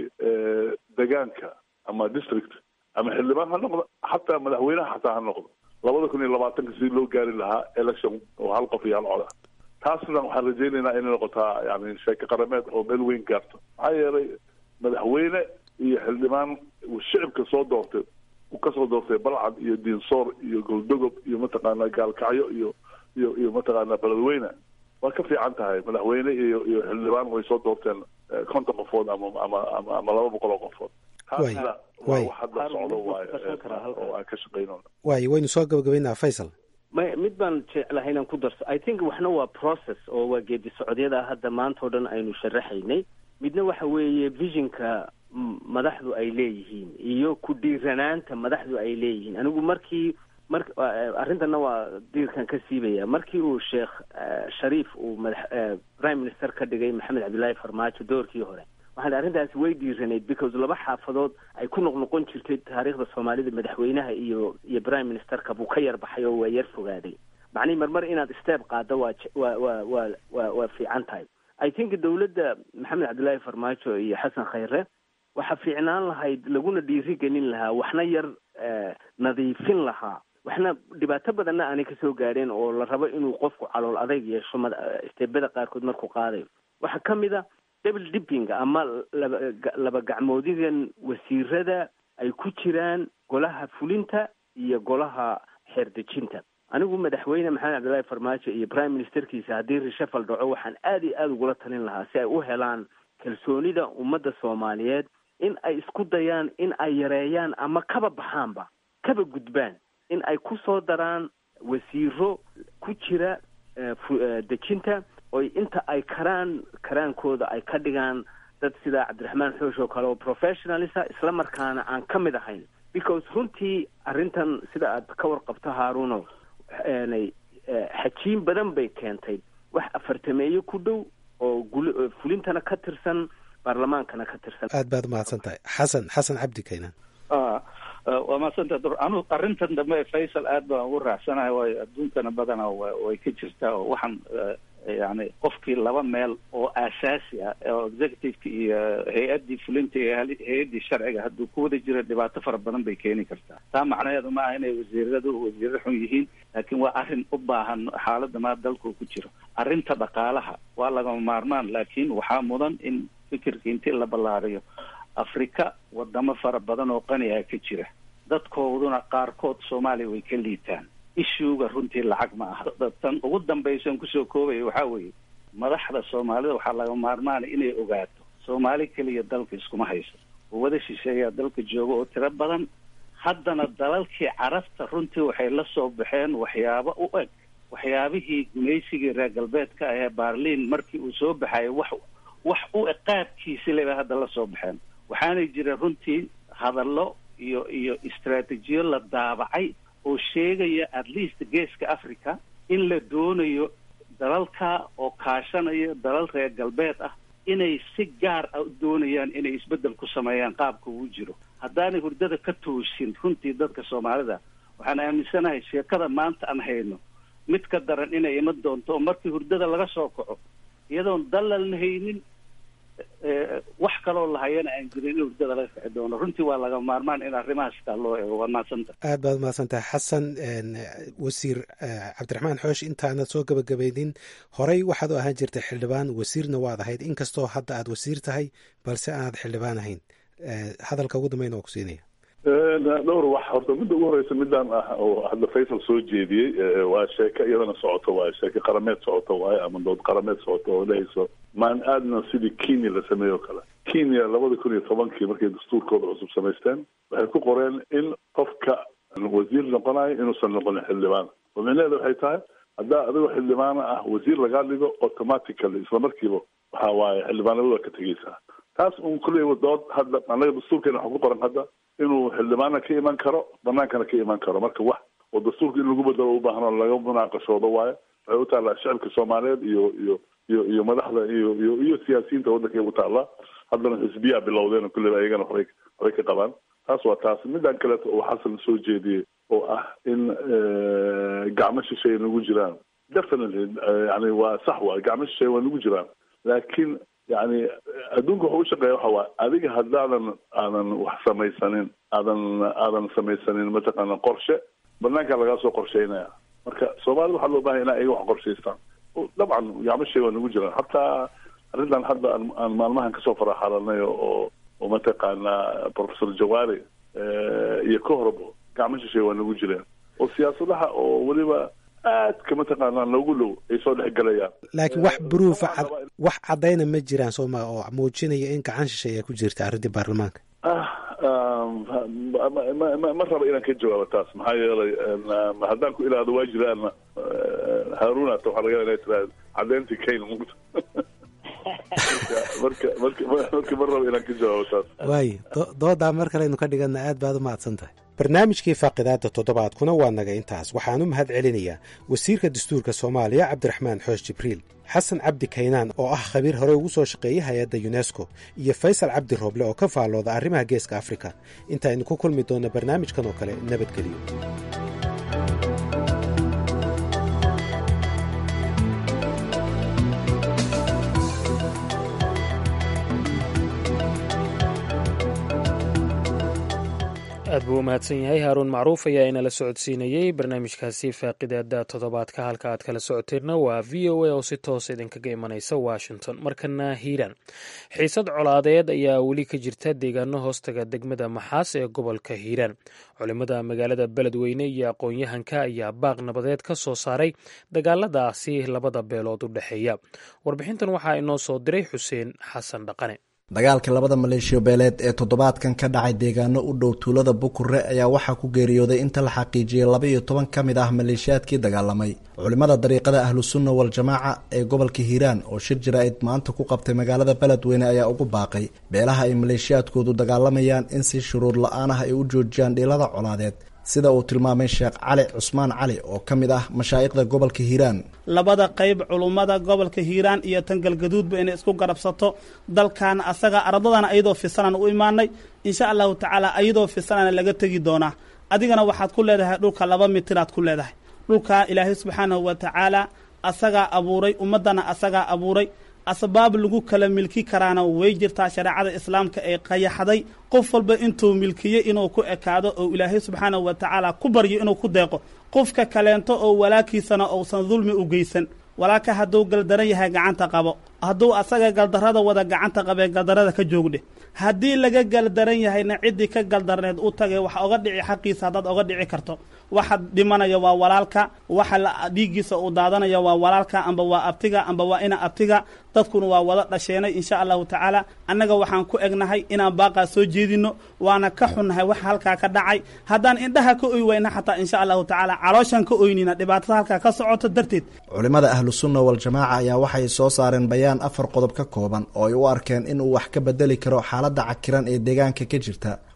degaanka ama district ama xildhibaan ha noqdo xataa madaxweynaha xataa ha noqdo labada kun iyo labaatanka sidii loo gaari lahaa election oo hal qof iyo hal cod ah taasna waxaan rajaynaynaa inay noqotaa yani sheeke qarameed oo meel weyn gaarto maxaa yeelay madaxweyne iyo xildhibaan shicibka soo doortay uu kasoo doortay balcad iyo diinsoor iyo goldogob iyo mataqaanaa gaalkacyo iyo iyo iyo mataqaanaa beledweyne waa ka fiican tahay madaxweyne iyo iyo xildhibaan way soo doorteen konton qofood ama ama ama ama laba boqol oo qofood taasna waa wax hadda socdo waaye oo aan ka shaqeyno waayo waynu soo gabagabaynaa faysal may mid baan jeclahay inaan ku darso i think waxna waa process oo waa geedi socodyada hadda maanta o dhan aynu sharaxaynay midna waxa weeye visionka madaxdu ay leeyihiin iyo ku dhiiranaanta madaxdu ay leeyihiin anigu markii mar arrintana waa diirkan ka siibaya markii uu sheekh shariif uu madax prime minister ka dhigay maxamed cabdillaahi farmaajo doorkii hore waxaan arrintaasi way dhiiranayd because laba xaafadood ay ku noqnoqon jirtay taariikhda soomaalida madaxweynaha iyo iyo prime ministerka buu ka yar baxay oo waa yar fogaaday macnihi marmar inaad step qaaddo waa waa waa waa waa waa fiican tahay i think dawladda maxamed cabdillaahi farmaajo iyo xasan khayre waxaa fiicnaan lahayd laguna dhiiri gelin lahaa waxna yar nadiifin lahaa waxna dhibaato badanna aanay kasoo gaadheen oo la rabo inuu qofku calool adayg yeesho steebada qaarkood markuu qaadayo waxaa ka mid a double dipping ama laba laba gacmoodigan wasiirada ay ku jiraan golaha fulinta iyo golaha xeerdejinta anigu madaxweyne maxamed cabdillahi farmaajo iyo prime ministerkiisa haddii reshafal dhaco waxaan aada iyo aada ugula talin lahaa si ay u helaan kalsoonida ummadda soomaaliyeed in ay isku dayaan in ay yareeyaan ama kaba baxaanba kaba gudbaan in ay ku soo daraan wasiiro ku jira dejinta oy inta ay karaan karaankooda ay ka dhigaan dad sida cabdiraxmaan xoosh oo kale oo professionalisa isla markaana aan ka mid ahayn because runtii arrintan sida aad ka warqabto haaruno xajiin badan bay keentay wax afartameeyo ku dhow oo gul fulintana ka tirsan baarlamaankana ka tirsan aad baad umahadsan tahay xasan xasan cabdi kaynan waa mahadsanta dur anu arrintan dambe faysal aad baan ugu raacsanahay waayo adduunkana badana way ka jirtaa oo waxaan yani qofkii laba meel oo aasaasi ah oo executiveka iyo hay-addii fulinta iyo hay-addii sharciga hadduu ku wada jiro dhibaato fara badan bay keeni kartaa taa macnaheedu ma aha inay wasiiradu wasiiro xun yihiin laakiin waa arrin u baahan xaaladda maa dalku ku jiro arrinta dhaqaalaha waa lagama maarmaan laakiin waxaa mudan in fikirka intii la ballaariyo afrika wadamo fara badan oo qaniga ka jira dadkooduna qaarkood soomaaliya way ka liitaan ishuuga runtii lacag ma aha tan ugu dambaysan kusoo koobaya waxaa weeye madaxda soomaalida waxaa laga maarmaana inay ogaato soomaali keliya dalka iskuma hayso wada shisheeyaa dalka jooga oo tiro badan haddana dalalkii carabta runtii waxay la soo baxeen waxyaabo u eg waxyaabihii gumaysigii reer galbeedka ahee baarliin markii uu soo baxayay wax wax u eg qaabkiisi leba hadda la soo baxeen waxaanay jira runtii hadallo iyo iyo istraatiijiyo la daabacay oo sheegaya at least geeska africa in la doonayo dalalka oo kaashanaya dalal reer galbeed ah inay si gaar ah doonayaan inay isbeddel ku sameeyaan qaabka uu jiro haddaanay hurdada ka toosin runtii dadka soomaalida waxaan aaminsanahay sheekada maanta aan hayno mid ka daran inay iman doonto oo markii hurdada laga soo kaco iyadoon dalalna haynin wax kaloo lahayana aan jirin in hurdada laga kici doono runtii waa laga maarmaan in arrimahaas taa loo eego waa mahadsanta aad baad umahadsantahay xasan wasiir cabdiraxmaan xoosh intaanad soo gabagabaynin horey waxaad u ahaan jirtay xildhibaan wasiirna waad ahayd inkastoo hadda aad wasiir tahay balse aanad xildhibaan ahayn hadalka ugu dambeyn waa ku siinaya dhowr wax horta midda ugu horeysa midaan ah oo hadda faysal soo jeediyey waa sheeko iyadana socoto waaye sheeko qarameed socoto waaye ama dood qarameed socoto oo dhehayso maan aadna sidii kenya la sameeyo kale kenya labada kun iyo tobankii markay dastuurkooda cusub samaysteen waxay ku qoreen in qofka wasiir noqonayo inuusan noqonin xildhibaan oo micnaheeda waxay tahay haddaa adigoo xildhibaana ah wasiir lagaa dhigo automatically isla markiiba waxa waaye xildhibaanimada waa ka tegeysaa taas un kulley dood hadda anaga dastuurkeena waxaa ku qoran hadda inuu xildhibaana ka iman karo banaankana ka iman karo marka wax oo dastuurka in lagu bedelo ubaahan oo laga munaaqashoodo waayo waxay u taallaa shicibka soomaaliyeed iyo iyo iyo iyo madaxda iyo iyo iyo siyaasiyiinta waddankay u taallaa haddana xisbiyaa bilowdeen kulleyba ayagana waxbay waxbay ka qabaan taas waa taas midaan kaleeto oo xasan soo jeediyey oo ah in gacmo shisheeye nagu jiraan definitely yani waa sax waay gacmo shisheeye waa nagu jiraan laakiin yani adduunka waxa u shaqeeya waxa waay adiga haddaadan aadan wax samaysanin aadan aadan samaysanin mataqaana qorshe banaankaa lagaa soo qorsheynaya marka soomaalida waxaa loo bahanya ina ayaga wax qorshaystaan dabcan gacmo shisheeye waa nagu jiraan hataa arrintan hadda aan aan maalmahan kasoo faraxalanay oo oo mataqaana professor jawaari iyo ka horbo gacmo shisheeye waa nagu jireen oo siyaasadaha oo weliba aadka mataqaanaa noogu dhow ay soo dhex galayaan laakiin wax bruufa wax caddayna ma jiraan sooma oo muujinaya in gacan shisheeya ku jirta arrintii baarlamaanka ma raba inaan ka jawaabo taas maxaa yeelay haddaan ku ilaado waa jiraana haarunata waxaa laga ina tiraad caddeyntii kayn mugta marka marka marka ma raba inaan ka jawaabo taas waayo doodaa mar kaleynu ka dhigana aad baad u mahadsan tahay barnaamijkii faaqidaada toddobaadkuna waa naga intaas waxaan u mahad celinayaa wasiirka dastuurka soomaaliya cabdiraxmaan xoosh jibriil xasan cabdi kaynaan oo ah khabiir hore ugu soo shaqeeyey hay-adda yunesko iyo faysal cabdi rooble oo ka faallooda arrimaha geeska afrika intaaynu ku kulmi doonna barnaamijkan oo kale nabadgeliyo aad buu u mahadsan yahay haaruun macruuf ayaa inala socodsiinayey barnaamijkaasi faaqidaada toddobaadka halka aad kala socoteenna waa v o a oo si toos idinkaga imanaysa washington markana hiiraan xiisad colaadeed ayaa weli ka jirta deegaano hoostaga degmada maxaas ee gobolka hiiraan culimada magaalada beledweyne iyo aqoon-yahanka ayaa baaq nabadeed ka soo saaray dagaaladaasi labada beelood u dhexeeya warbixintan waxaa inoo soo diray xuseen xasan dhaqane dagaalka labada maleeshiyo beeleed ee toddobaadkan ka dhacay deegaano u dhow tuulada bukure ayaa waxaa ku geeriyooday inta la xaqiijiyey laba iyo toban ka mid ah maleeshiyaadkii dagaalamay culimmada dariiqada ahlusunna wal-jamaaca ee gobolka hiiraan oo shir jaraa'id maanta ku qabtay magaalada beledweyne ayaa ugu baaqay beelaha ay maleeshiyaadkoodu dagaalamayaan in si shuruud la-aan ah ay u joojiyaan dhiilada colaadeed sida uu tilmaamay sheekh cali cusmaan cali oo ka mid ah mashaa'ikhda gobolka hiiraan labada qayb culummada gobolka hiiraan iyo tan galgaduudba inay isku garabsato dalkan asaga ardadana ayadoo fisanan u imaanay insha allahu tacaala ayadoo fisanana laga tegi doonaa adigana waxaad ku leedahay dhulka laba mitiraad ku leedahay dhulka ilaahay subxaanahu wa tacaala asagaa abuuray ummaddana asagaa abuuray asbaab lagu kala milki karaana way jirtaa shareecada islaamka ee qayaxday qof walba intuu milkiye inuu ku ekaado oo ilaahay subxaanahu wa tacaala ku baryo inuu ku deeqo qofka kaleento oo walaakiisana uusan dulmi u geysan walaaka hadduu galdaran yahay gacanta qabo hadduu asaga galdarrada wada gacanta qabee galdarrada ka joogdhe haddii laga galdaran yahayna ciddii ka galdarneed u tagay wax oga dhici xaqiisa haddaad oga dhici karto waxa dhimanaya waa walaalka waxa dhiiggiisa uu daadanaya waa walaalka amba waa abtiga amba waa ina abtiga dadkuna waa wada dhasheenay insha allahu tacaala annaga waxaan ku egnahay inaan baaqaa soo jeedino waana ka xunnahay waxa halkaa ka dhacay haddaan indhaha ka oy wayna xataa insha allahu tacaala calooshaan ka oynina dhibaatada halkaa ka socoto darteed culimmada ahlusunna wal-jamaaca ayaa waxay soo saareen bayaan afar qodob ka kooban oo ay u arkeen in uu wax ka bedeli karo xaaladda cakiran ee deegaanka ka jirta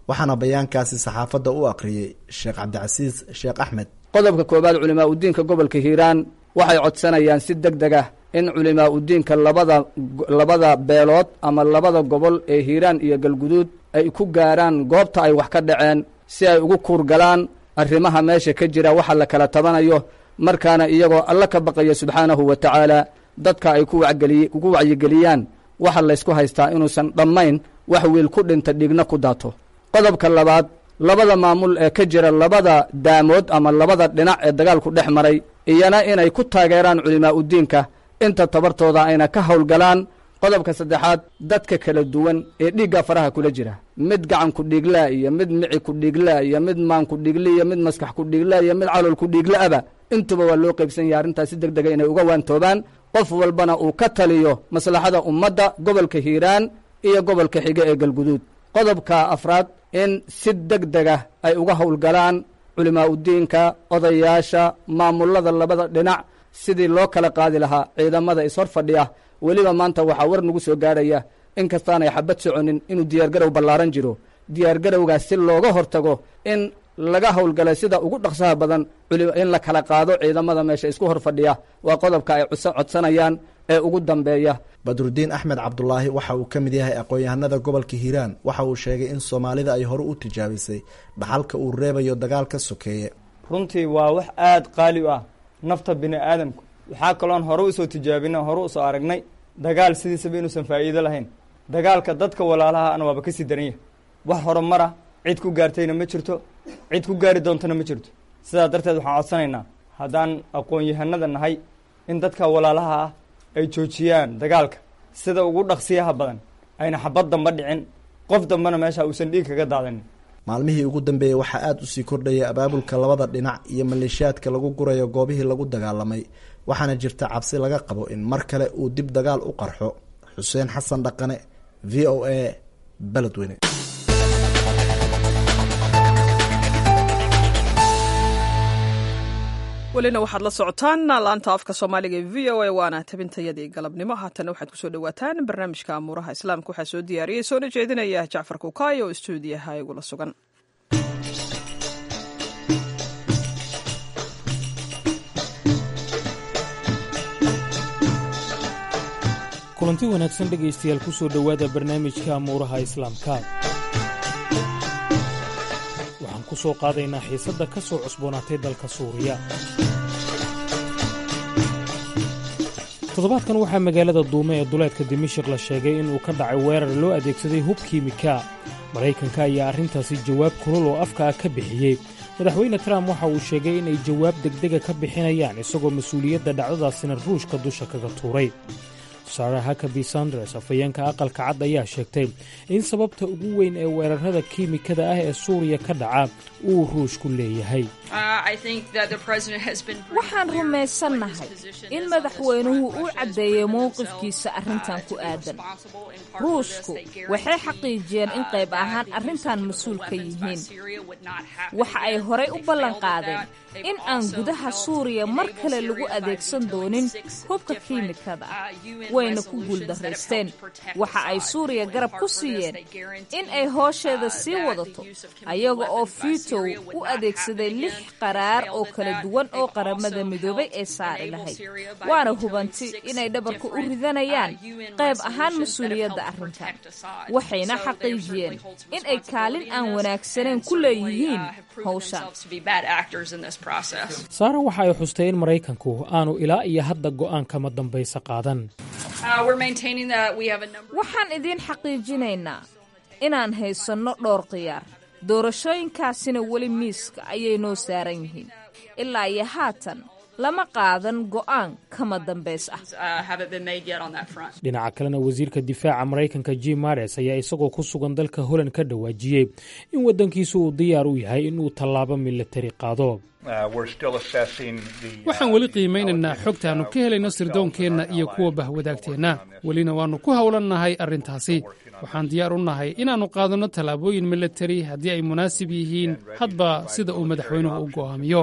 waxaana bayaankaasi saxaafadda u akhriyey sheekh cabdicasiis sheekh axmed qodobka koowaad culimaa udiinka gobolka hiiraan waxay codsanayaan si deg deg ah in culimaa udiinka labada labada beelood ama labada gobol ee hiiraan iyo galguduud ay ku gaaraan goobta ay wax ka dhaceen si ay ugu kuurgalaan arrimaha meesha ka jira waxa la kala tabanayo markaana iyagoo alla ka baqaya subxaanahu wa tacaala dadka ay ku wacgeliy ku wacyigeliyaan waxa laysku haystaa inuusan dhammayn wax wiil ku dhinta dhigna ku daato qodobka labaad labada maamul ee ka jira labada daamood ama labada dhinac ee dagaalku dhex maray iyana inay ku taageeraan culimaa udiinka inta tabartooda ayna ka howlgalaan qodobka saddexaad dadka kala duwan ee dhiigga faraha kula jira mid gacan ku dhiiglaa iyo mid mici ku dhiiglaa iyo mid maan ku dhiigli iyo mid maskax ku dhiiglaa iyo mid calool ku dhiiglaaba intuba waa loo qaybsan yahay arrintaas si deg dega inay uga waantoobaan qof walbana uu ka taliyo maslaxada ummadda gobolka hiiraan iyo gobolka xige ee galguduud qodobka afraad in si deg dega ay uga howlgalaan culimaa udiinka odayaasha maamullada labada dhinac sidii loo kala qaadi lahaa ciidamada ishor fadhiya weliba maanta waxaa war nagu soo gaadhaya in kastaanay xabad soconin inuu diyaargarow ballaaran jiro diyaargarowgaas si looga hortago in laga howlgalay sida ugu dhaqsaha badan in la kala qaado ciidamada meesha isku hor fadhiya waa qodobka ay codsanayaan ee ugu dambeeya badrudiin axmed cabdulaahi waxa uu ka mid yahay aqoon-yahanada gobolka hiiraan waxa uu sheegay in soomaalida ay hore u tijaabisay dhaxalka uu reebayo dagaalka sokeeye runtii waa wax aada qaali u ah nafta bini aadamku waxaa kaloon hore usoo tijaabina hore usoo aragnay dagaal sidiisaba inuusan faa'iido lahayn dagaalka dadka walaalaha ana waaba kasii daran yahay wax horumara cid ku gaartayna ma jirto cid ku gaari doontana ma jirto sidaa darteed waxaan codsanaynaa haddaan aqoon-yahanada nahay in dadka walaalaha ah ay joojiyaan dagaalka sida ugu dhaqsiyaha badan ayna xabad damba dhicin qof dambena meesha uusan dhiig kaga daadanin maalmihii ugu dambeeyey waxaa aada usii kordhaya abaabulka labada dhinac iyo maleeshiyaadka lagu gurayo goobihii lagu dagaalamay waxaana jirta cabsi laga qabo in mar kale uu dib dagaal u qarxo xuseen xasan dhaqane v o a beledweyne welina waxaad la socotaan laanta afka soomaaliga ee v o a waana tabintayadii galabnimo haatana waxaad kusoo dhawaataan barnaamijka amuuraha islaamka waxaa soo diyaariyey soona jeedinaya jacfar kukaay oo istuudiyaha igula sugan kulanti wanaagsan dhegaystayaal ku soo dhowaada barnaamijka amuuraha islaamka waxaan ku soo qaadaynaa xiisadda ka soo cusboonaatay dalka suuriya toddobaadkan waxaa magaalada duume ee duleedka dimashik la sheegay inuu ka dhacay weerar loo adeegsaday hub kiimika maraykanka ayaa arrintaasi jawaab kulul oo afka ah ka bixiyey madaxweyne trump waxa uu sheegay inay jawaab degdega ka bixinayaan isagoo mas-uuliyadda dhacdadaasina ruushka dusha kaga tuuray sara hakabi sanders afhayeenka aqalka cad ayaa sheegtay in sababta ugu weyn ee weerarada kiimikada ah ee suuriya ka dhaca uu ruushku leeyahay waxaan rumaysannahay in madaxweynuhu uu caddeeyey mowqifkiisa arrintan ku aadan ruushku waxay xaqiijiyeen in qayb ahaan arrintan mas-uul ka yihiin waxa ay horay u ballanqaadeen in aan gudaha suuriya mar kale lagu adeegsan doonin hubka kiimikada wayna ku guuldaraysteen waxa ay suuriya garab ku siiyeen in ay hoosheeda sii wadato ayaga oo fiitow u adeegsaday lix qaraar oo kala duwan oo qaramada midoobay ee saari lahayd waana hubanti inay dhabarka u ridanayaan qayb ahaan mas-uuliyadda arrintan waxayna xaqiijiyeen in ay kaalin aan wanaagsanayn ku leeyihiin howshan saara waxa ay xustay in maraykanku aanu ilaa iyo hadda go'aan kama dambaysa qaadan waxaan idiin xaqiijinaynaa inaan haysanno dhowr khiyaar doorashooyinkaasina weli miiska ayay noo saaran yihiin ilaa iyo haatan lama qaadan go'aan kama dambays ah dhinaca kalena wasiirka difaaca maraykanka jim mares ayaa isagoo ku sugan dalka holand ka dhawaajiyey in waddankiisu uu diyaar u yahay inuu tallaabo milatari qaado waxaan weli qiimaynaynaa xogtaannu ka helayno sirdoonkeenna iyo kuwa bahwadaagteenna welina waannu ku howlannahay arrintaasi waxaan diyaar u nahay inaannu qaadanno tallaabooyin militari haddii ay munaasib yihiin hadba sida uu madaxweynuhu u go'aamiyo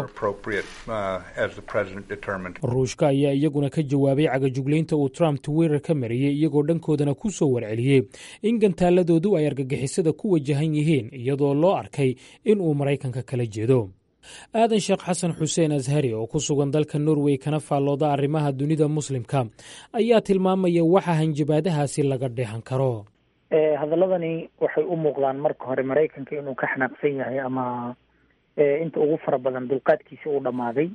ruushka ayaa iyaguna ka jawaabay cagajuglaynta uu trump twitter ka mariyey iyagoo dhankoodana ku soo warceliyey in gantaaladoodu ay argagixisada ku wajahan yihiin iyadoo loo arkay in uu maraykanka kala jeedo aadan sheekh xasan xuseen ashari oo ku sugan dalka norway kana faallooda arrimaha dunida muslimka ayaa tilmaamaya waxa hanjabaadahaasi laga dheehan karo hadaladani waxay u muuqdaan marka hore maraykanka inuu ka xanaaqsan yahay ama inta ugu fara badan dulqaadkiisa uu dhammaaday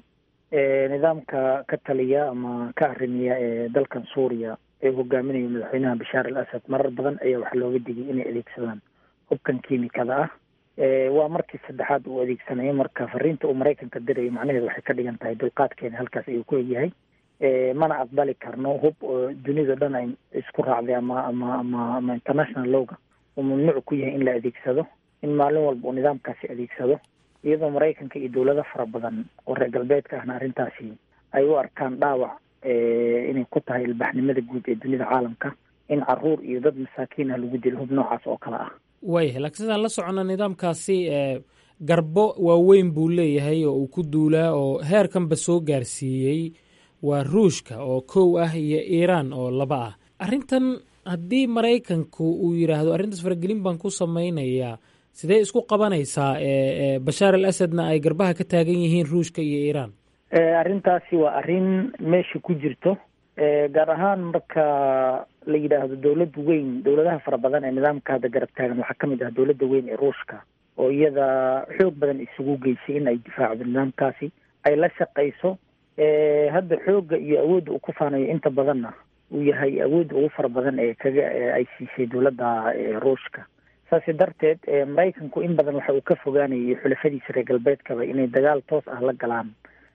nidaamka ka taliya ama ka arrimiya ee dalkan suuriya ee hogaaminaya madaxweynaha bashaar al asad marar badan ayaa waxaa looga digay inay adeegsadaan hubkan kiimikada ah waa markii saddexaad uu adeegsanayo marka fariinta uu maraykanka dirayo macnaheedu waxay ka dhigan tahay dulqaadkeena halkaas ayuu ku egyahay mana aqbali karno hub oo dunida dhan ay isku raacday ama ama ama ama international lowga uu mamnuuc ku yahay in la adeegsado in maalin walba uu nidaamkaasi adeegsado iyadoo maraykanka iyo dowlado fara badan oo reer galbeedka ahna arrintaasi ay u arkaan dhaawac inay ku tahay ilbaxnimada guud ee dunida caalamka in caruur iyo dad masaakiin ah lagu dilo hub noocaas oo kale ah wayahay laakiin sidaan la soconna nidaamkaasi garbo waaweyn buu leeyahay oo uu ku duulaa oo heerkanba soo gaarsiiyey waa ruushka oo kow ah iyo iiraan oo laba ah arrintan haddii maraykanku uu yidhaahdo arrintaas faragelin baan ku samaynayaa sidee isku qabanaysaa bashaar al asadna ay garbaha ka taagan yihiin ruushka iyo iiraan arrintaasi waa arrin meesha ku jirto gaar ahaan marka la yidhaahdo dowlad weyn dowladaha fara badan ee nidaamka hadda garab taagan waxaa kamid ah dowladda weyn ee ruushka oo iyada xoog badan isugu geysay in ay difaacdo nidaamkaasi ay la shaqayso hadda xoogga iyo awoodda uu ku faanayo inta badanna uu yahay awoodda ugu fara badan ee kaga ay siisay dowladda ruushka saasi darteed maraykanku in badan waxa uu ka fogaanayay xulafadiisa reer galbeedkaba inay dagaal toos ah la galaan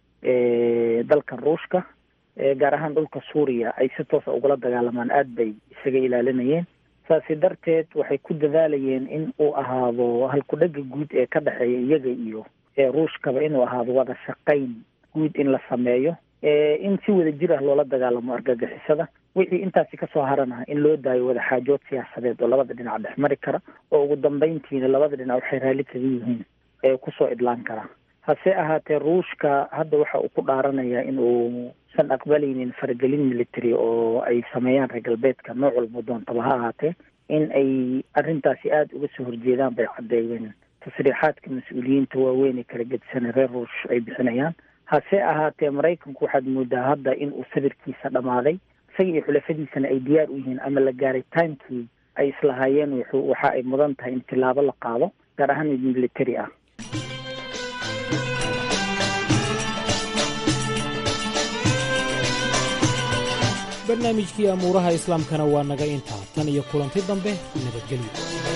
dalkan ruushka gaar ahaan dhulka suuriya ay si toosa ugula dagaalamaan aada bay isaga ilaalinayeen saasi darteed waxay ku dadaalayeen in uu ahaado halku-dhega guud ee ka dhexeeya iyaga iyo ruushkaba inuu ahaado wada shaqayn guud in la sameeyo in si wada jir ah loola dagaalamo argagixisada wixii intaasi kasoo harana in loo daayo wada xaajood siyaasadeed oo labada dhinac dhex mari kara oo ugu dambeyntiina labada dhinac waxay raalli kaga yihiin ee kusoo idlaan kara hase ahaatee ruushka hadda waxa uu ku dhaaranayaa in uusan aqbalaynin faragelin military oo ay sameeyaan reer galbeedka nooc walba doontaba ha ahaatee in ay arrintaasi aada uga soo horjeedaan bay caddeeyeen tasriixaadka mas-uuliyiinta waaweyn ee kala gedisan reer ruush ay bixinayaan hase ahaatee maraykanku waxaad moodaa hadda in uu sabirkiisa dhammaaday isaga iyo xulafadiisana ay diyaar u yihiin ama la gaaray timekii ay islahaayeen waxa ay mudan tahay in tilaabo la qaado gaar ahaan mid military ah barnaamijkii amuuraha islaamkana waa naga intaa tan iyo kulanti dambe nabadgelyo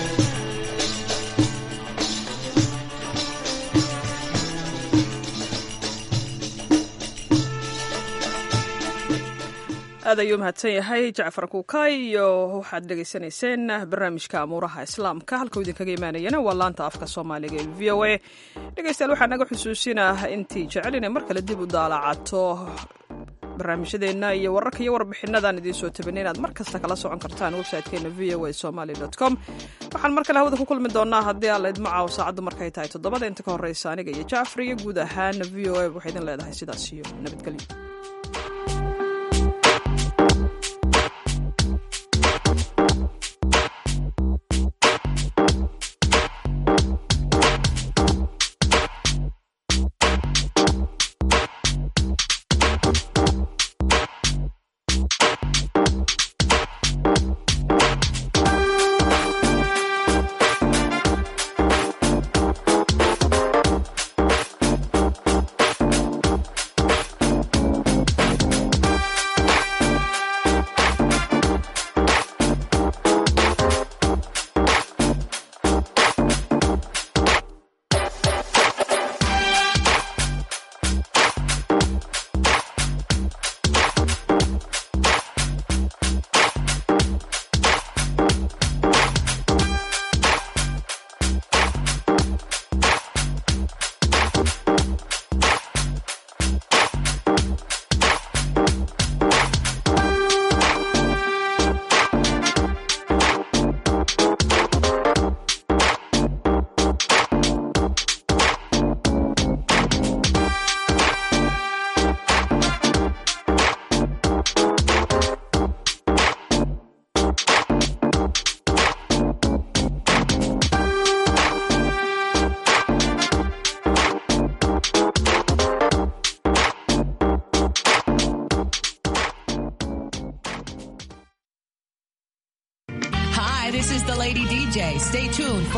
aad ayuu mahadsan yahay jacfar kuukay iyo waxaad dhegaysanayseen barnaamijka amuuraha islaamka halkuu idinkaga imaanayana waa laanta afka soomaaliga ee v o a dhegeystayaal waxaa naga xusuusinah intii jecel inay mar kale dib u daalacato barnaamijyadeenna iyo wararka iyo warbixinadan idiin soo tabinay inaad mar kasta kala socon kartaan website-keena v o a somaly com waxaan mar kale hawada ku kulmi doonaa haddii alla idmacaaw saacaddu markay tahay toddobada inta ka horreysa aniga iyo jacfar iyo guud ahaan v o a waxay idin leedahay sidaas iyo nabadgelyo